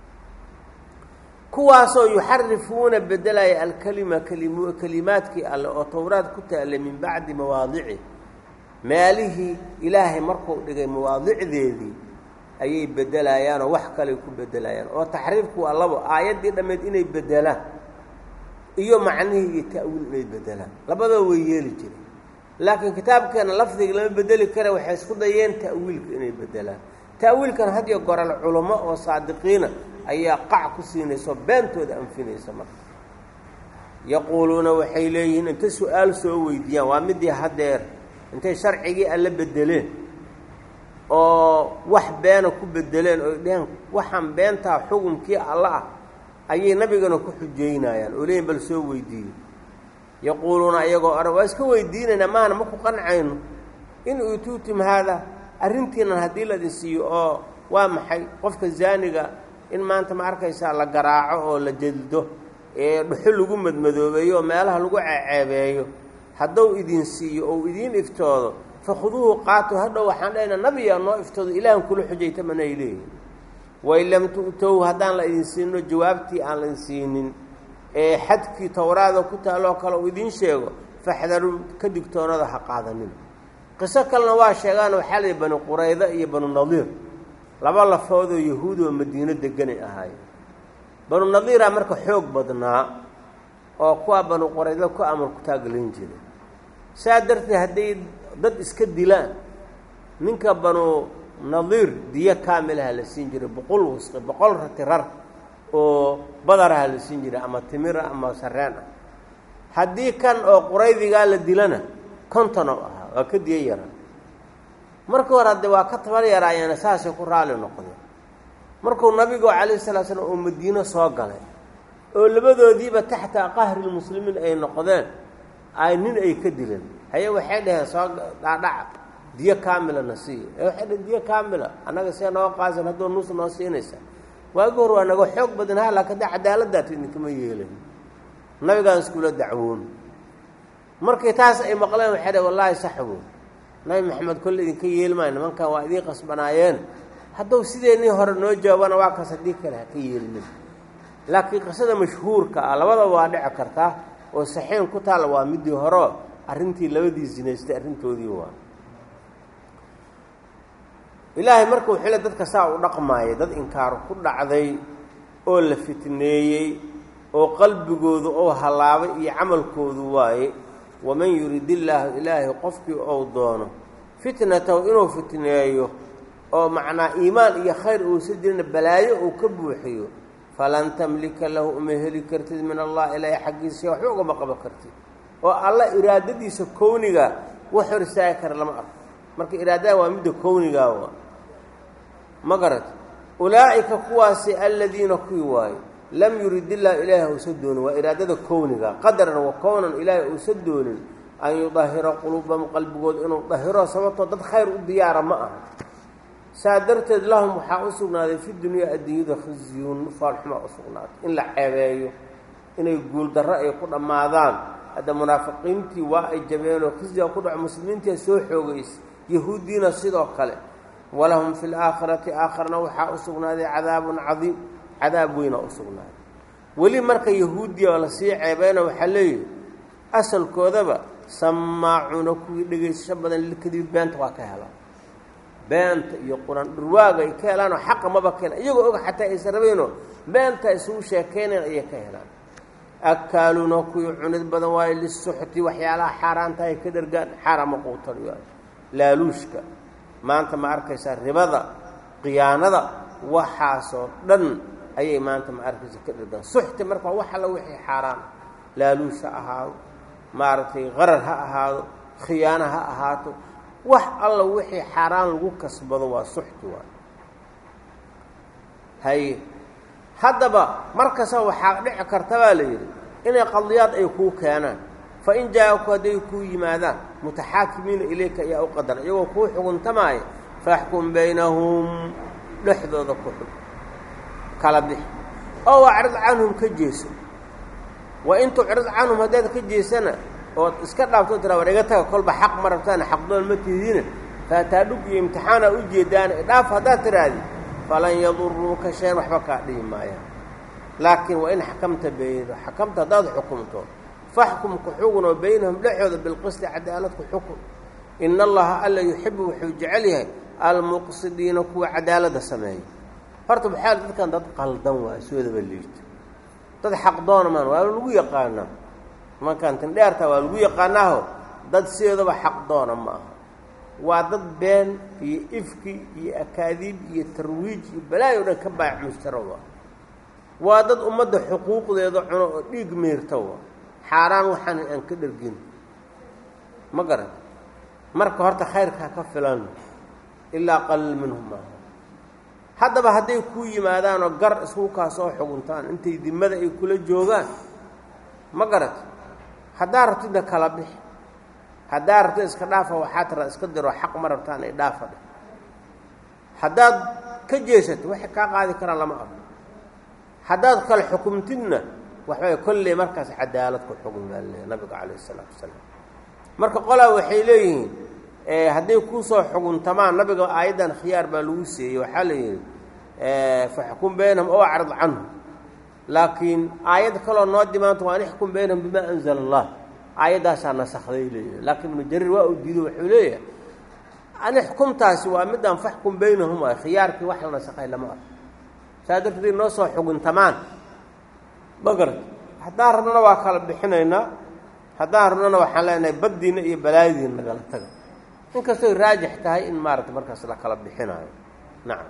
[SPEAKER 1] kuwaasoo yuxarifuuna bedelaya alkelima klim kelimaadkii alle oo towraad ku taallay min bacdi mawaadici meelihii ilaahay markuu dhigay mawaadicdeedii ayay bedelayaanoo wax kaley ku bedelayaan oo taxriifku waa labo aayaddii dhammeed inay bedelaan iyo macnihii iyo ta'wiil inay bedelaan labadaba way yeeli jireen laakiin kitaabkeena lafdiga lama bedeli kara waxay isku dayeen ta'wiilka inay bedelaan ta'wiilkan had iyo goral culamo oo saadiqiina ayaa qac ku siinaysa oo beentooda anfinaysa marka yaquuluuna waxay leeyihiin intay su-aal soo weydiiyaan waa midii haddeer intay sharcigii alla bedeleen oo wax beena ku bedeleen oy dheheen waxaan beentaa xukumkii alla ah ayay nabigana ku xujeynayaan oo leeyihin bal soo weydiiyo yaquuluuna iyagoo odhan waa iska weydiinaynaa maana ma ku qancayno in utuutum haada arrintiinan haddii laidin siiyo oo waa maxay qofka zaaniga in maanta ma arkaysaa la garaaco oo la jaddo ee dhuxul lagu madmadoobeeyo oo meelaha lagu ceeceebeeyo hadduu idin siiyo ou idiin iftoodo fakhuduuhu qaato hadhow waxaan dhahaynaa nabiyaa noo iftoodo ilaahan kula xujayta manay leeyihin wain lam tu'tow haddaan la idin siinno jawaabtii aan laidin siinin ee xadkii towraada ku taaloo kale uu idiin sheego faxdaruu ka digtoonada ha qaadanin qiso kalena waa sheegaan waxaa layihi bani qurayda iyo banu nadiir laba lafoodoo yahuud oo madiino deganay ahaayeen banu nadiiraa marka xoog badnaa oo kuwaa banu qurayda ku amar ku taaglayn jiray saa darteed hadday dad iska dilaan ninka banu nadiir diyo kaamilaha la siin jiray boqol wasqi boqol rati rar oo badaraha la siin jiray ama timira ama sareen ah haddii kan oo quraydigaa la dilana konton oo ahaa waa ka diyo yaraa marka hore hadde waa ka tabar yaraayeena saasay ku raali noqdeen markuu nabigu calayhi salatu slam oo madiino soo galay oo labadoodiiba taxta qahrilmuslimiin ay noqdeen ay nin ay ka dileen haye waxay dhaheen soo dhaadhaca diyo kaamila na siiya ee waxay dhaheen diyo kaamila annaga see noo qaasan hadduu nus noo siinaysa waagi hor waa naga xoog badan ha laakin da cadaaladdaat idinkama yeelayn nabigaan iskula dacwoon markii taas ay maqleen waxay dhaheen wallaahi saxwo nabi maxamed kolle idinka yeelmaayo nimankan waa idiin qasbanaayeen hadduu sideennii hore noo jawaabana waa kaas haddii kale ha ka yeelinin laakiin qisada mashhuurka ah labadaba waa dhici kartaa oo saxiin ku taalla waa midii horeo arrintii labadii zinaystay arrintoodii waa ilaahay marka wuxuu le dadka saa u dhaqmaaya dad inkaar ku dhacday oo la fitneeyey oo qalbigoodu ou hallaabay iyo camalkoodu waaye waman yurid illaahu ilaahay qofkii ou doono fitnatahu inuu fitneeyo oo macnaa iimaan iyo khayr uusa jirina balaayo uu ka buuxiyo falan tamlika lahu uma heli kartid min allah ilaahay xaggiisa waxba ugama qaban kartid oo alla iraadadiisa kowniga wax hor istaagi kara lama arko marka iraadada waa midda kownigaa waa ma garat ulaa'ika kuwaasi aladiina kuwii waayo lam yurid illahu ilaahay uusa doonin waa iraadada kowniga qadaran wa kownan ilaahay uusa doonin an yudahira quluubahum qalbigooda inuu dahiro sababtoo dad khayr u diyaara ma aha saa darteed lahum waxaa u sugnaaday fi dunyaa adduunyada khizyun faalxumaa u sugnaatay in la ceebeeyo inay guuldarro ay ku dhammaadaan hadda munaafiqiintii waa ay jabeenoo khizyaa ku dhaco muslimiintia soo xoogaysa yahuuddiina sidoo kale walahum fi laakhirati aakharna waxaa u sugnaaday cadaabun cadiim cadaab weynaa u sugnaaday weli marka yahuudiya oo lasii ceebeyna waxaa leeyihi asalkoodaba samaacuuna kuwii dhegaysasho badan lilkadibi beenta waa ka helaan beenta iyo quraan dhurwaaga ay ka helaanoo xaqa maba ka helaan iyagoo og xataa aysan rabaynoo beenta isugu sheekeynayn ayay ka helaan akaaluuna kuwii cunid badan waayo lisuxti waxyaalaha xaaraanta ay ka dhargaan xaarama quutariyo laaluushka maanta ma arkaysaa ribada khiyaanada waxaasoo dhan ayay maanta ma arkaysa ka dhargaan suxti marka wax alla wixii xaaraan laaluush ha ahaado maaragtay qarar ha ahaado khiyaano ha ahaato wax alla wixii xaaraan lagu kasbado waa suxti waay haye haddaba markasta waxaa dhici karta baa la yidhi inay qadiyaad ay kuu keenaan fa in jaa-aku hadday kuu yimaadaan mutaxaakimiina ilayka ayaa u qadara iyagoo kuu xuguntamaaya faxkum baynahum dhexdooda ku xug kala bix oo acrid canhum ka jeeso wa in tucrid canhum haddaad ka jeesana ood iska dhaafto tira war iga taga kolba xaq ma rabtaana xaqdoon ma tihiina faataadhug iyo imtixaana u jeedaan dhaaf haddaad tiraahdi falan yaduruuka shayan waxba kaa dhihi maayaan laakiin wa in xakamta bayno xakamta haddaad xukumto faxkum ku xugunoo baynahum dhexooda bilqisti cadaalad ku xukun ina allaha alla yuxibu wuxuu jecel yahay almuqsidiina kuwa cadaaladda sameeya horta maxaa dadkan dad qaldan waa soodaba liito dad xaqdoona maan waa lagu yaqaanaa markaan tindheerta waa lagu yaqaanaaho dad sidoodaba xaqdoona ma aha waa dad been iyo ifki iyo akaadiib iyo tarwiij iyo balaayo dhan ka baac mushtaro waa waa dad ummadda xuquuqdeeda cuno oo dhiig miirta wa xaaraan waxaan aan ka dhergin ma garan marka horta khayrkaa ka filan ilaa qalil minhum maaha haddaba hadday kuu yimaadaanoo gar isku kaa soo xuguntaan intay dimada ay kula joogaan ma garat haddaa rabtidna kala bix haddaa rabtid iska dhaafa waxaa tara iska diro xaq ma rabtaan ay dhaafa dheh haddaad ka jeesato waxay kaa qaadi karaan lama arko haddaad kala xukumtidna waxbay kolley markaas cadaalad ku xukun baa leeya nabiga calayh isalaatu wasalaam marka qolaa waxay leeyihiin hadday kuusoo xuguntamaan nabiga aayaddan khiyaar baa lagu seeyey waxaa la yidhi faxkum baynahum ow acrid canhum laakiin aayad kaloo noo dimaanto waa an ixkum baynahum bimaa anzala allah aayaddaasaa nasakday leeyahay laakiin ibnu jariir waa uu diido wuxuu leeyahay ani xukumtaasi waa midaan faxkum baynahum waay khiyaarkii wax la nasakhay lama arko saa darteed noo soo xuguntamaan magarad haddaan rabnana waa kala bixinaynaa haddaan rabnana waxaan leenahay baddiina iyo balaayadiina nagala taga inkastoy raajix tahay in maaragta markaas la kala bixinaayo nacam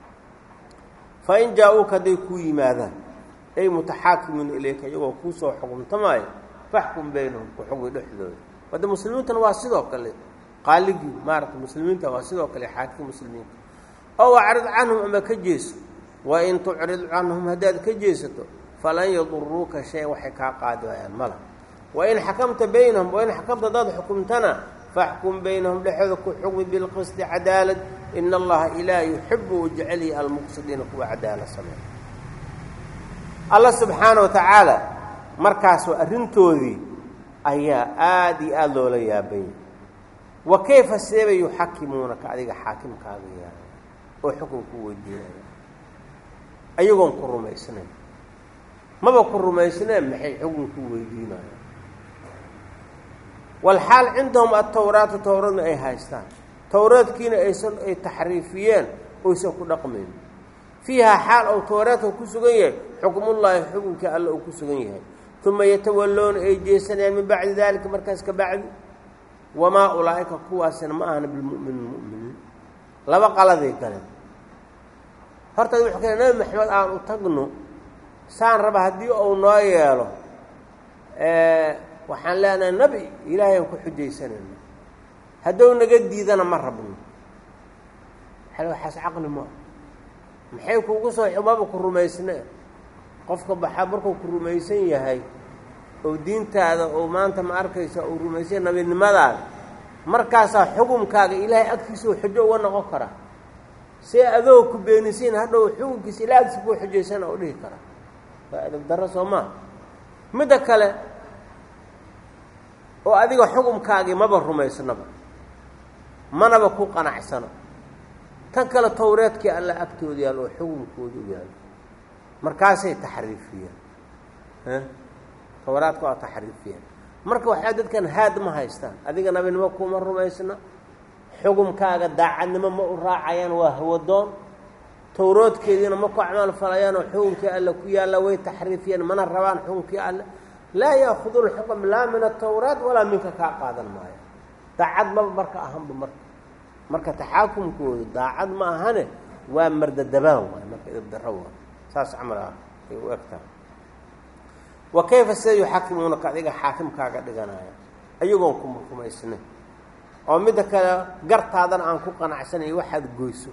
[SPEAKER 1] fa in jaa-uuka hadday kuu yimaadaan ay mutaxaakimiin ilayka iyagoo kuu soo xukuntamaayo faxkum baynahum ku xugi dhexdooda wadde muslimiintana waa sidoo kale qaaligii maaragta muslimiinta waa sidoo kale xaakii muslimiinta ow acrid canhum ama ka jeeso wa in tucrid canhum haddaad ka jeesato falan yaduruuka shay waxay kaa qaadi waayaan mala wa in xakamta baynahum wa in xakamta haddaad xukumtana faxkum baynahum dhexooda ku xugmi bilqisti cadaalad ina allaha ilaah yuxibu u jecelyahi almuqsidiina kuwa cadaalad sameeya alla subxaana wa tacaala markaas waa arrintoodii ayaa aada iyo aada loola yaabanya wa kayfa seeba yuxakimuunaka adiga xaakimkaaga yahay oo xukun ku weydiinaya ayagoon ku rumaysnayn maba ku rumaysneen maxay xukun ku weydiinayaan walxaal cindahum atawraatu towradna ay haystaan towraadkiina aysan ay taxriifiyeen oysan ku dhaqmayn fiihaa xaal ou towraadka ku sugan yahay xukmullaahi xukunkii alla uu ku sugan yahay uma yatawalloona ay jeesanayaan min bacdi daalika markaas ka bacdi wamaa ulaa'ika kuwaasina ma ahna bilmu'miniin mu'miniin laba qaladay galeen horta wuxuu kale nebi maxamed aan u tagno saan raba haddii uu noo yeelo waxaan leenahay nebi ilaahay aan ku xujaysanayna hadduu naga diidana ma rabno waxaas caqli maa maxay kugu soo xumaba ku rumaysnee qofka baxaa markuu ku rumaysan yahay oo diintaada oo maanta ma arkaysa uu rumaysan nabinimadaada markaasaa xukumkaaga ilaahay agtiisa uu xujo uga noqon karaa see adoo ku beenisiin hadhow xukunkiisa ilaa agtiisa kuu xujaysana u dhihi karaa waa adab darro soo maa midda kale oo adiga xukumkaagii maba rumaysnaba manaba ku qanacsano tan kale towreedkii alla agtooda yaal oo xukunkooda u yaalo markaasay taxriifiyeen tawraadka waa taxriifiyeen marka waxaa dadkan haad ma haystaan adiga nabinimo kuma rumaysna xugumkaaga daacadnimo ma u raacayaan waa hawadoon towroodkeediina ma ku acmaal falayaan oo xukunkii alle ku yaalla way taxriifiyeen mana rabaan xukunkii alle laa yaakudu lxukm laa min atawraat walaa minka kaa qaadan maayo daacad maba marka ahanba marka marka taxaakumkoodu daacad ma ahane waa mardadabaan waay marka idabdaro waay saas camal ah ay u egtahay wa kayfa sida yuxakimuunaka adiga xaakimkaaga dhiganaya ayagoon kuma rumaysnayn oo midda kale gartaadana aan ku qanacsanay waxaad goyso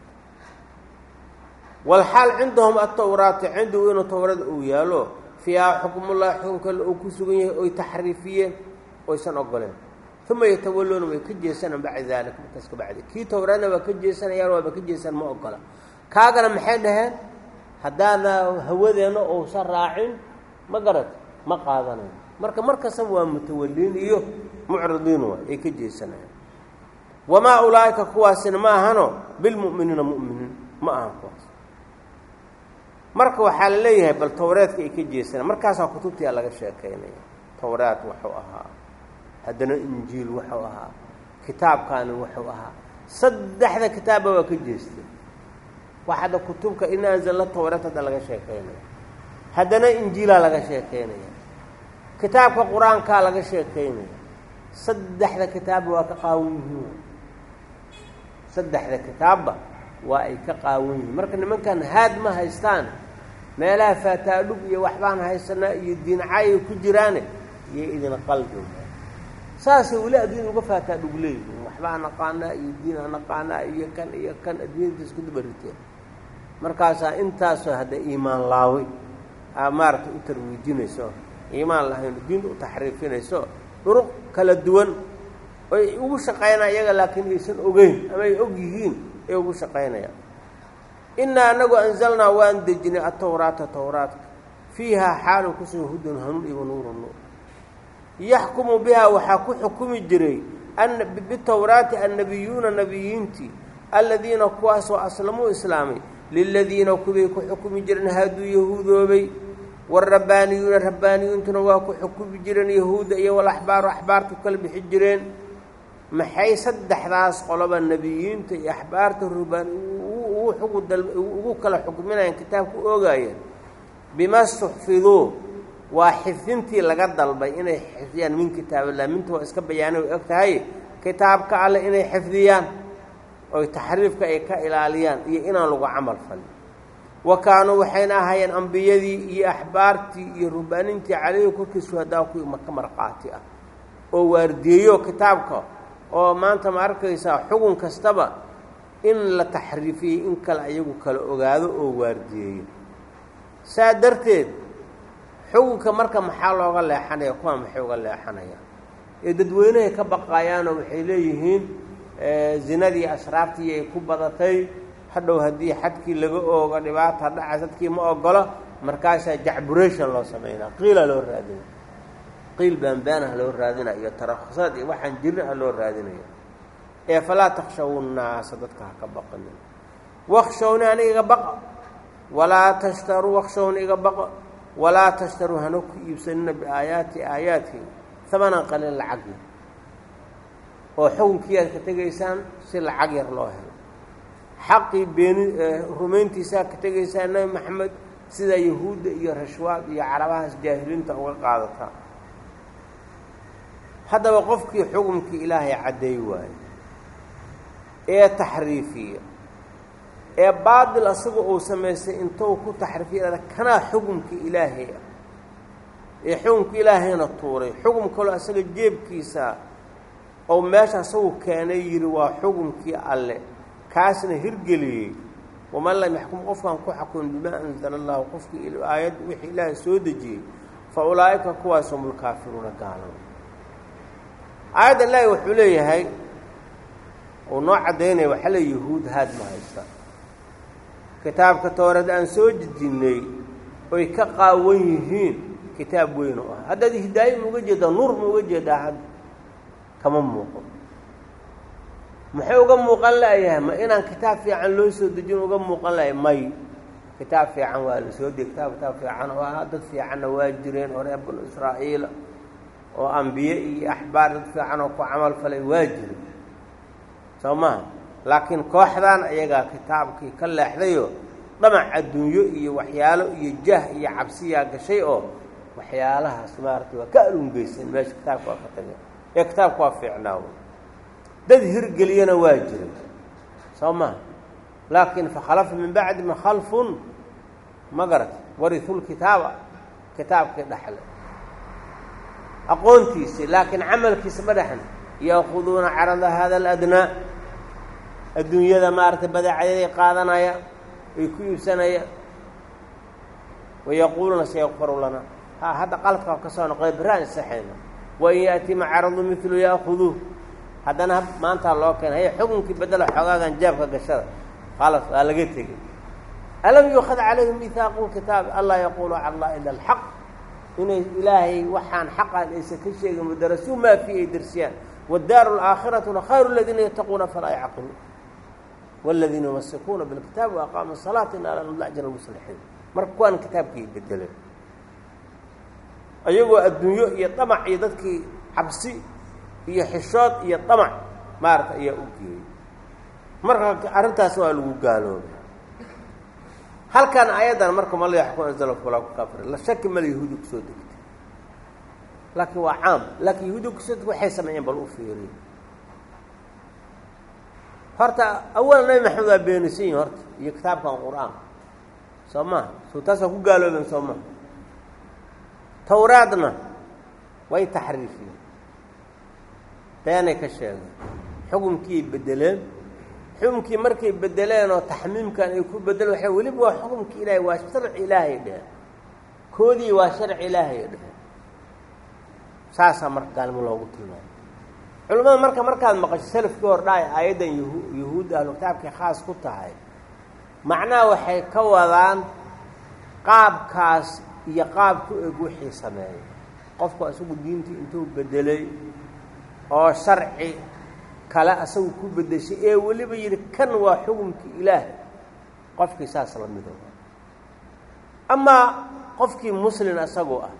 [SPEAKER 1] walxaal cindahum atawraati cindigu inuu tawrada uu yaalo fiihaa xukmullahi xukunkale uu ku sugan yahay oy taxriifiyeen oysan ogoleen uma yatawalluuna way ka jeesanaan bacda daalika markaas ka bacdi kii towraadna waa ka jeesanayaan waaba ka jeesan ma ogola kaagana maxay dhaheen haddaana hawadeenna uusan raacin ma garad ma qaadanayo marka mar kastaba waa mutawaliin iyo mucridiin waay ay ka jeesanayaan wamaa ulaa'ika kuwaasina ma ahano bilmu'miniina mu'miniin ma ahan kuwaas marka waxaa la leeyahay bal towreedka ay ka jeesanaan markaasaa kutubtiyaa laga sheekaynaya towraad wuxuu ahaa haddana injiil wuxuu ahaa kitaabkaani wuxuu ahaa saddexda kitaabba waa ka jeestay wax hadda kutubka in anzalna towreed hadda laga sheekaynaya haddana injiilaa laga sheekaynaya kitaabka qur-aankaa laga sheekaynaya saddexda kitaabba waa ka qaawan yihiin saddexda kitaabba waa ay ka qaawan yihiin marka nimankan haad ma haystaan meelaha faataadhug iyo waxbaan haysanaa iyo diincaayay ku jiraane iyo idin qalbi saasay weli adduunya uga faataadhug leeyihiin waxbaa naqaanaa iyo diinaa naqaanaa iyo kan iyo kan adduunyada isku dabariteen markaasaa intaasoo hadda iimaan laaway aa maaragtay u tarwiijinayso iimaan lahayn diinta u taxriifinayso dhuruq kala duwan oy ugu shaqaynaa iyaga laakiin aysan ogeyn ama ay og yihiin ay ugu shaqaynayaan innaa anagu anzalnaa waan dejinay atawraata tawraadka fiihaa xaalun kusoo hudan hanuun iyo nuuru nuur yaxkumu bihaa waxaa ku xukumi jiray bitawraati annabiyuuna nabiyiintii alladiina kuwaasoo aslamuu islaamay liladiina kuway ku xukumi jireen haaduu yahuudoobay waalrabbaaniyuuna rabbaaniyuuntuna waa ku xukumi jireen yahuudda iyo walaxbaaru axbaartu kala bixi jireen maxay saddexdaas qoloba nebiyiinta iyo axbaarta rubbaan ugu kala xukminayaan kitaabku ogaayeen bima stuxfiduu waa xifdintii laga dalbay inay xifdiyaan min kitaabillah minta waa iska bayaanay way og tahay kitaabka alle inay xifdiyaan oy taxriifka ay ka ilaaliyaan iyo inaan lagu camal falin wa kaanuu waxayna ahaayeen ambiyadii iyo axbaartii iyo rubbaanintii calayhi korkii shuhadaa kuwii maka marqaati ah oo waardiyeeyo kitaabka oo maanta ma arkaysaa xugun kastaba in la taxriifiyey in kale ayagu kala ogaado oo waardiyeeyo saa darteed xugunka marka maxaa looga leexanaya kuwaa maxay uga leexanayaan ee dadweynehay ka baqaayaanoo waxay leeyihiin zinadii ashraaftii ay ku badatay hadhow haddii xadkii laga oogo dhibaata dhaca dadkii ma ogolo markaasaa jacburation loo samaynaa qiilaa loo raadina qiil baanbaanaha loo raadinaya iyo tarakhusad iyo waxaan jirin ah loo raadinaya ee falaa takshaw nnaasa dadka ha ka baqanin wakshawni aniga iga baqa walaa tashtaruu wakshawni iga baqa walaa tashtaruu hana ku iibsanina biaayaati aayaadkii hamanan qalin lacag yar oo xukunkii aad ka tegaysaan si lacag yar loo helo xaqii beeni rumayntiisaa ka tegaysaa nebi maxamed sida yahuudda iyo rashwaad iyo carabahaas jaahiliinta uga qaadataa haddaba qofkii xukumkii ilaahay caddeey waayo ee taxriifiya ee baadil asaga uu samaystay intou ku taxriifiya kanaa xukumkii ilaahay ah ee xukumkii ilaahayna tuuray xukum kaloo asaga jeebkiisa oo meesha asagu keenay yidhi waa xukumkii alle kaasna hirgeliyey waman lam yaxkum qofkaan ku xakumin bimaa anzala allahu qofkii aayad wixii ilaahay soo dejiyey fa ulaa'ika kuwaas hum ulkaafiruuna gaalama aayadda ilaahi wuxuu leeyahay uu noo caddaynaya waxaa le yahuud haad ma haysta kitaabka towreed aan soo dejinnay oy ka qaawan yihiin kitaab weyn oo ah haddaad hidaayo ma uga jeedaa nuur ma uga jeedaa hadda kama muuqo muxuu uga muuqan la'yahay ma inaan kitaab fiican loo soo dejin uga muuqan lahay may kitaab fiican waa la soo deg kitaab kitaab fiican oo ahaa dad fiicanna waa jireen oo reer banu israa'iila oo ambiye iyo axbaar dad fiican oo ku camal falay waa jire soo maha laakiin kooxdan ayagaa kitaabkii ka leexdayo dhamac adduunyo iyo waxyaalo iyo jah iyo cabsiyaa gashay oo waxyaalahaas maaragtay waa ka alungeysan meesha kitaabka waa ka tageen ee kitaabka waa fiicnaaw dad hirgeliyana waa jiray soo maha laakiin fakhalafa min bacdima khalfun ma garata warisulkitaaba kitaabkii dhaxle aqoontiisi laakiin camalkiisa ma dhexna yaakuduuna carada hada aladnaa adduunyada maaragtay badeecayaday qaadanaya ay ku iibsanaya wayaquuluuna sayakfaru lana ha hadda qaladka ka soo noqday biraan isaxayna wain yaatima caradu milu yaakuduuh haddana maantaa loo keena haya xukunkii bedela xoogaagan jaabka gashada khalas waa laga tegey alam yuukad calayhim mihaaqu kitaabi anlaa yaquulu cala allah ila alxaq inay ilaahay waxaan xaqan aysan ka sheegin mudarasuu maa fii ay dersiyaan waddaaru alaakhiraةuna khayru aladiina yattaquuna falaa yacqiluun wاladiina yumasikuuna bilkitaabi waaqaamu الsalaata ina la nudla ajra muslixiin marka kuwaan kitaabkii bedeleen ayagoo adduunyo iyo damac iyo dadkii cabsi iyo xishood iyo damac maarata ayaa u geeyey marka arrintaas waa lagu gaaloobay halkan ayadan marka ma la yaxkum anzala fulaa ku kafir la shaki male yahuudi kusoo degtay laakiin waa caam laakiin yahuudi kusoo degtay waxay sameeyeen bal u fiiriy horta awalan nabi maxamed waa beenisan yihin horta iyo kitaabkan qur-aanka soo maha soo taas waa ku gaaloobeen soo maha tawraadna way taxriifiyeen beenay ka sheegeen xukumkiiay bedeleen xukumkii markay bedeleen oo taxmiimkan ay ku bedeleen waxay weliba waa xukumki ilaahay waa sharci ilaahay dheheen koodii waa sharci ilaahay dheheen saasaa marka gaalmo loogu tilmaamay culimmada marka markaad maqasho salafkii hor dhaay aayaddan yahu yahuud ahlu kitaabkay khaas ku tahay macnaha waxay ka wadaan qaabkaas iyo qaab ku eg wixii sameeyay qofku isagu diintii intuu bedelay oo sharci kale asagu ku bedeshay ee weliba yidhi kan waa xukumkii ilaah qofkii saas la mido amaa qofkii muslin isagoo ah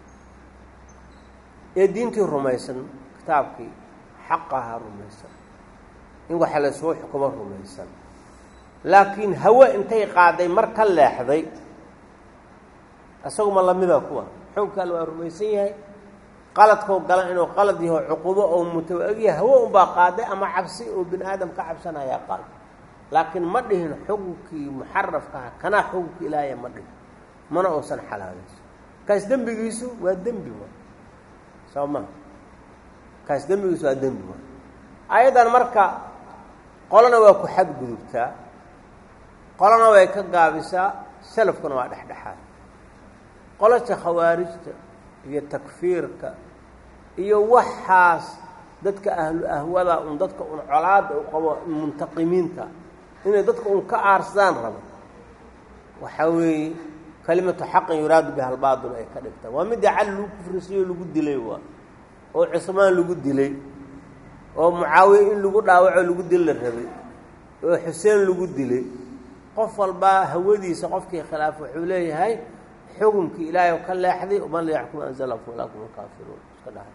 [SPEAKER 1] ee diintii rumaysan kitaabkii xaqaha rumaysan in waxa la soo xukumo rumaysan laakiin hawe intay qaaday mar ka leexday isaguma lamida kuwa xukunka alle waa rumaysan yahay qaladkoo galan inuu qalad yaho cuqubo oo mutawa-egyahay hawe unbaa qaaday ama cabsi oo bini aadam ka cabsanayaa qaad laakiin ma dhihin xukunkii muxarafkaha kanaa xukunkii ilaahaya ma dhihin mana uusan xalaalayso kaas dembigiisu waa dembi wa soo maa kaas dembigiisu waa dembi wa ayaddan marka qolona waa ku xadgudubtaa qolona way ka gaabisaa salafkuna waa dhexdhexaad qolosha khawaarijta iyo takfiirka iyo waxaas dadka ahlu ahwada un dadka un colaada u qabo muntaqimiinta inay dadka un ka aarsadaan rabo waxaa weeye kalimatu xaqin yuraadu biha albaatil ay ka dhigtaan waa midda cali lagu kufrisiyo lagu dilay waa oo cusmaan lagu dilay oo mucaawiye in lagu dhaawaco lagu dil la rabay oo xuseen lagu dilay qof walbaa hawadiisa qofkii khilaaf wuxuu leeyahay xukumkii ilaahay ka leexday man la yaxkum anzala fulaakum alkaafiruun iska dhahay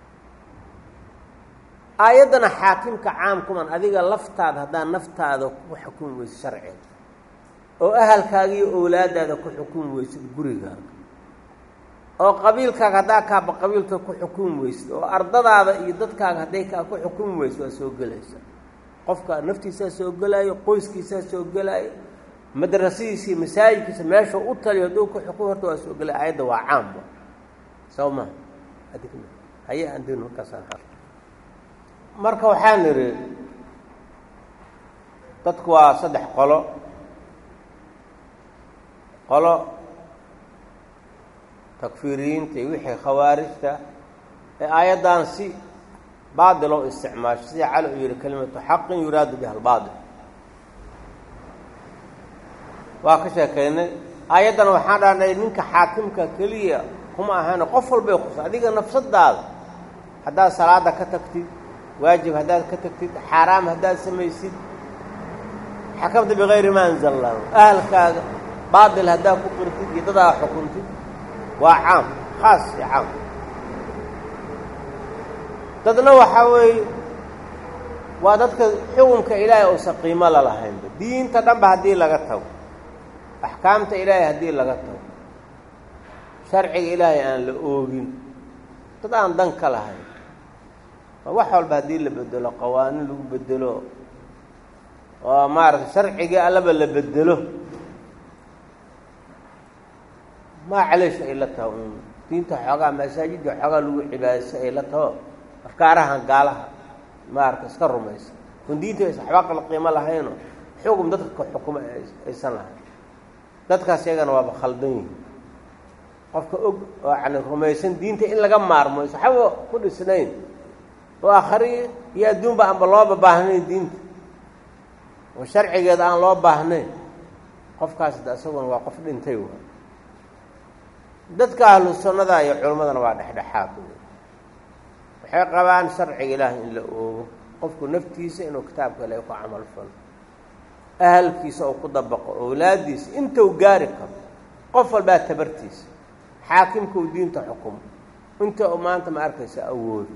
[SPEAKER 1] aayaddana xaakimka caamkuman adiga laftaada haddaa naftaada ku xukumi weysid sharciga oo ahalkaaga iyo owlaadaada ku xukumi weysid gurigaaga oo qabiilkaaga haddaa kaaba qabiilka ku xukumi weysid oo ardadaada iyo dadkaaga hadday kaa ku xukumi weysid waa soo gelaysa qofka naftiisaa soo gelaayo qoyskiisaa soo gelaayo madrasadiisii masaajidkiisa meesha u taliyo hadduu ku xukum horta waa soo gelay aayadda waa caamba soo ma adigna haye andin markaasaan marka waxaan idhi dadku waa saddex qolo qolo takfiiriyiinta iyo wixii khawaarijta ee aayaddan si baadil oo isticmaasho sida cali uu yihi kalimatu xaqin yuraadu biha albaatil waa ka sheekaynay aayaddan waxaan dhahnay ninka xaakimka keliya kuma ahaana qof walbay kusa adiga nafsadaada haddaad salaada ka tagtid waajib haddaad ka tagtid xaaraam haddaad samaysid xakamta bikayri ma anzala allahu ahalkaaga baatil haddaa ku qirtid iyo dadaa xukuntid waa caam khaas iyo caam dadna waxaa weeye waa dadka xukunka ilaahay uusan qiimo lalahaynba diinta dhanba haddii laga tago axkaamta ilaahay haddii laga tago sharciga ilaahay aan la oogin dad aan dan ka lahayn wax walba haddii la bedelo qawaanin lagu bedelo oo maaragtay sharcigii allaba la bedelo maa caleesha ay la taho un diinta xoogaa masaajidda xoogaa lagu cibaadaysa ay la taho afkaarahan gaalaha maarata iska rumaysa kun diinta aysan waxba kala qiimo lahayno xugum dadka ka xukumo aysan lahayn dadkaas iyagana waaba khaldan yihin qofka og oo yani rumaysan diinta in laga maarmo is waxba ku dhisnayn oo akhri iyo adduunba aanba looba baahnayn diinta oo sharcigeeda aan loo baahnayn qofkaas da isaguna waa qof dhintay wa dadka ahlu sunnada iyo culimmadana waa dhexdhexaad waxay qabaan sharciga ilaahay in la oogo qofku naftiisa inuu kitaabka ilahay ku camal falo ahalkiisa oo ku dabaqo owlaaddiisa intuu gaari karo qof walbaa tabartiisa xaakimka uu diinta xukumo inta uu maanta ma arkaysa awoodo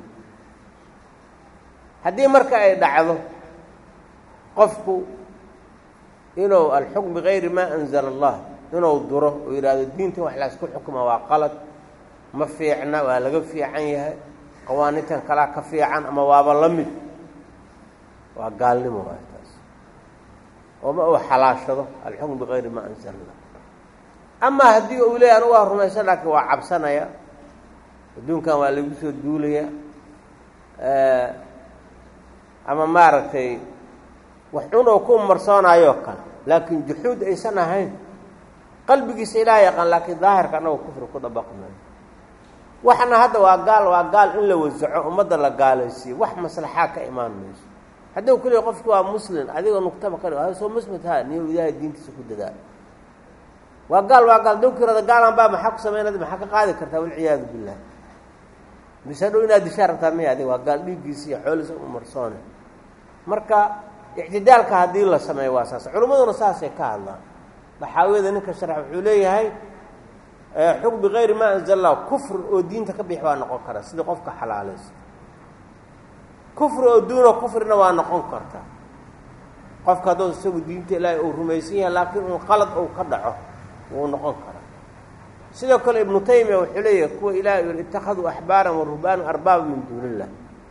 [SPEAKER 1] haddii marka ay dhacdo qofku inuu alxukm bigayri maa anzala allah inuu duro oo yidhaahdo diinta wax laysku xukuma waa qalad ma fiicna waa laga fiican yahay qawaanintan kalaa ka fiican ama waaba la mid waa gaalnimo waay taas ooma uu xalaashado alxukm bigayri maa anzala allah amaa haddii uu leeyahy anu waa rumaysan laakiin waa cabsanaya adduunkan waa lagu soo duulaya ama maaragtay wax cun oo ku marsoonayoo kale laakiin juxuud aysan ahayn qalbigiisa ilaah yaqaan laakiin daahirka annago kufri ku dabaqmayo waxna hadda waa gaal waa gaal in la wasaco ummadda la gaalaysiiyo wax maslaxaa ka imaan mayso haddii ku leey qofki waa muslim adigoo nugtaba ka dhig soo muslimta ha niyo ilaahay diintiisa ku dadaal waa gaal waa gaal dawkirada gaalan baa maxaa ku samaynad maxaa ka qaadi kartaa walciyaadu billah mise dhow inaad dishaa rabtaa maya adig waa gaal dhiiggiisa iyo xooliisa u marsoone marka ictidaalka haddii la sameeyo waa saas culimmaduna saasay ka hadlaan daxaawiyada ninka sharax wuxuu leeyahay xukm bigayri maa anzala allah kufr oo diinta ka bixi waa noqon kara sidii qofka xalaalaysa kufri oo duuna kufrina waa noqon karta qofka hadduu isagu diinta ilaahay uu rumaysan yahay laakiin uu qalad uu ka dhaco wuu noqon karaa sidoo kale ibnu taymiya wuxuu leeyahay kuwa ilahay yidhi ittakhaduu axbaaran wa ruhbaana arbaaba min duuni illah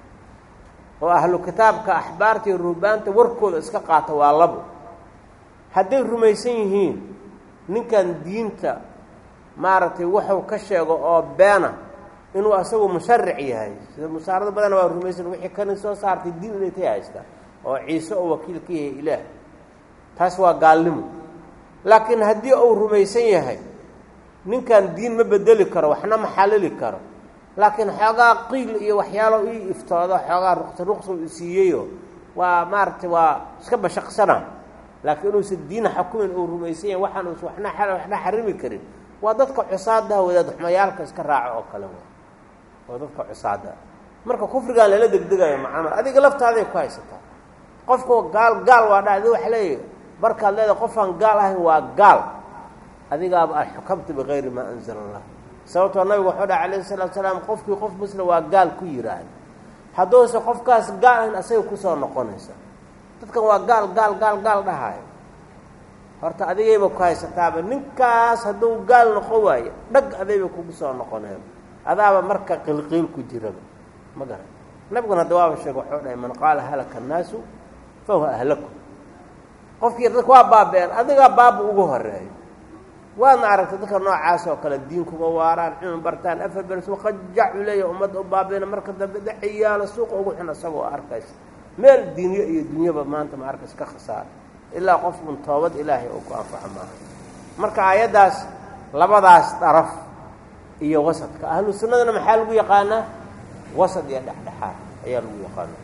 [SPEAKER 1] oo ahlu kitaabka axbaarta iyo ruhbaanta warkooda iska qaata waa labo hadday rumaysan yihiin ninkan diinta maaragtay wuxuu ka sheego oo beena inuu asagu musharic yahay sida musaarado badana waa rumaysan wixii kani soo saartay diin inay tay haystaa oo ciise oo wakiil ka yahay ilaah taas waa gaalnimo laakiin haddii uu rumaysan yahay ninkan diin ma bedeli karo waxna ma xalili karo laakiin xoogaa qiil iyo waxyaalo ii iftoodo xoogaa ruqsa ruqsa u siiyeyo waa maaragtay waa iska bashaqsana laakiin inuusan diina xukumin uu rumaysan yahay waxaan uusan waxna waxna xarimi karin waa dadka cusaadaha wadaad xumayaalka iska raaco oo kale waa dadka cusaadaha marka kufrigaan lala degdegayo macnaa adiga laftaaday ku haysataa qofku gaal gaal waa dha adi waxa leeyahy markaad leedahay qofaan gaal ahayn waa gaal adigaaba a xukamta bigayri maa anzala allah sababtoo nabigu wuxuu dhaha calayhi salaatu salaam qofkii qof muslim waa gaal ku yidhaahda hadduuse qofkaas gaal ahayn asagay kusoo noqonaysa dadkan waa gaal gaal gaal gaal dhahaayo horta adigayba ku haysataaba ninkaas hadduu gaal noqon waayo dhag adayba kugu soo noqoneen adaaba marka qilqiil ku jiraba ma garan nabiguna hadda waaba sheege wuxuu dhahay man qaala halaka annaasu fa huwa ahlaku qofkii dadka waa baaba-een adigaa baaba ugu horeeyo waadna aragtay dadka noocaas oo kale diin kuma waaraan cilmi bartaan afar beres qajacu leeya ummadda u baabayna marka dambe daciyaalo suuqa ugu xun isagoo arkaysa meel diinyo iyo dunyaba maanta ma arkays ka khasaara ilaa qofun toobad ilaahay oo ku anfaco maaha marka aayaddaas labadaas daraf iyo wasadka ahlu sunnadana maxaa lagu yaqaanaa wasad iyo dhexdhexaad ayaa lagu yaqaana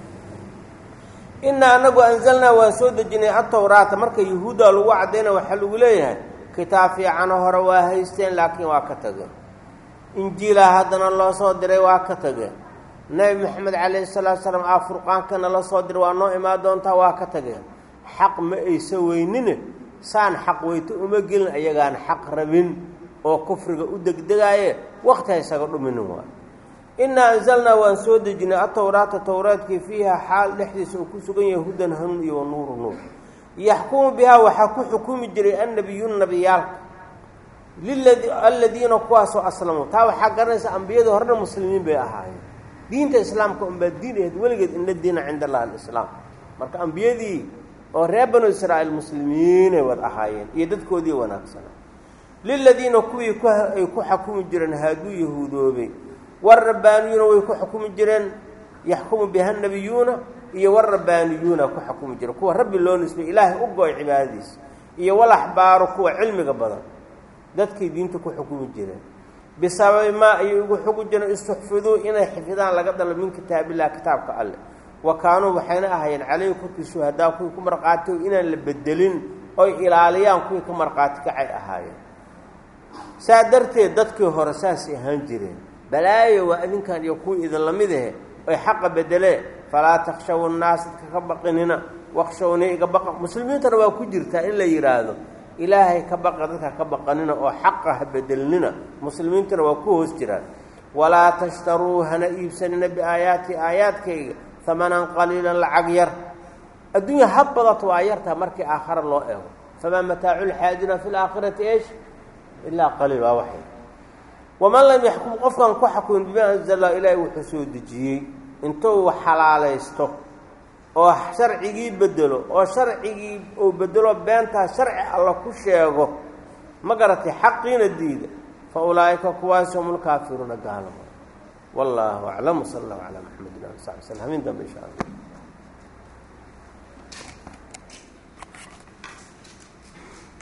[SPEAKER 1] inaa anagu anzalnaa waan soo dejinay atawraata marka yahuudda lagu caddayna waxaa lagu leeyahay kitaab fiicano hore waa haysteen laakiin waa ka tageen injiilaa haddana loo soo diray waa ka tageen nebi maxamed calayhi salaatu salaam aa furqaankana la soo diray waa noo imaan doontaa waa ka tageen xaq ma aysa weynine saan xaq weyto uma gelin ayagaan xaq rabin oo kufriga u degdegaaye wakti ha isaga dhuminin waay innaa anzalnaa waan soo dejinay atowraata towraadkii fiiha xaal dhexdiisa uu ku sugan yahay hudan hanuun iyo wanuuru nuur yaxkumu bihaa waxaa ku xukumi jiray annabiyuun nabiyaalka liladi aladiina kuwaasoo aslamuu taa waxaa garanaysa ambiyadii horena muslimiin bay ahaayeen diinta islaamka unbaa diin ahayd weligeed ina diina cinda allah alislaam marka ambiyadii oo reer banu israa'iil muslimiinay wad ahaayeen iyo dadkoodii wanaagsanaa liladiina kuwii ay ku xukumi jireen haaduu yahuudoobay warabbaaniyuuna way ku xukumi jireen yaxkumu biha nabiyuuna iyo warabbaaniyuuna ku xukumi jireen kuwa rabbi loo nisbay ilaahay u go-ay cibaadadiisa iyo walaxbaaru kuwa cilmiga badan dadkay diinta ku xukumi jireen bisababi maa ayay ugu xugi jireen istuxfiduu inay xifidaan laga dalo min kitaabillah kitaabka alleh wa kaanuu waxayna ahaayeen calayhi korkii shuhadaa kuwii ku marqaati inaan la bedelin oy ilaaliyaan kuwii ka marqaati kacay ahaayeen saa darteed dadkii hore saasay ahaan jireen balaayo waa adinkan iyo kuwii idinla mid ahe oy xaqa bedelee falaa takshaw nnaas dadka ka baqinina waqshawni iga baqa muslimiintana waa ku jirtaa in la yidhaahdo ilaahay ka baqa dadka ka baqanina oo xaqa ha bedelnina muslimiintana waa ku hoos jiraan walaa tashtaruu hana iibsanina biaayaati aayaadkayga hamanan qaliilan lacag yar adduunya ha badato waa yartaa markii aakhara loo eego famaa mataacu lxaajina fi laakhirati eesh ilaa qaliil waa waxay waman lam yaxkum qofkan ku xakumin bima anzala ilaahay wuxuu soo dejiyey intuu xalaalaysto oo sharcigii bedelo oo sharcigii uu bedelo beentaa sharci alla ku sheego ma garatay xaqiina diida fa ulaa'ika kuwaas hum lkaafiruuna gaalamo wallaahu aclam sala allahu calaa maxamedin ali saxbi slm hamin dambe insha allah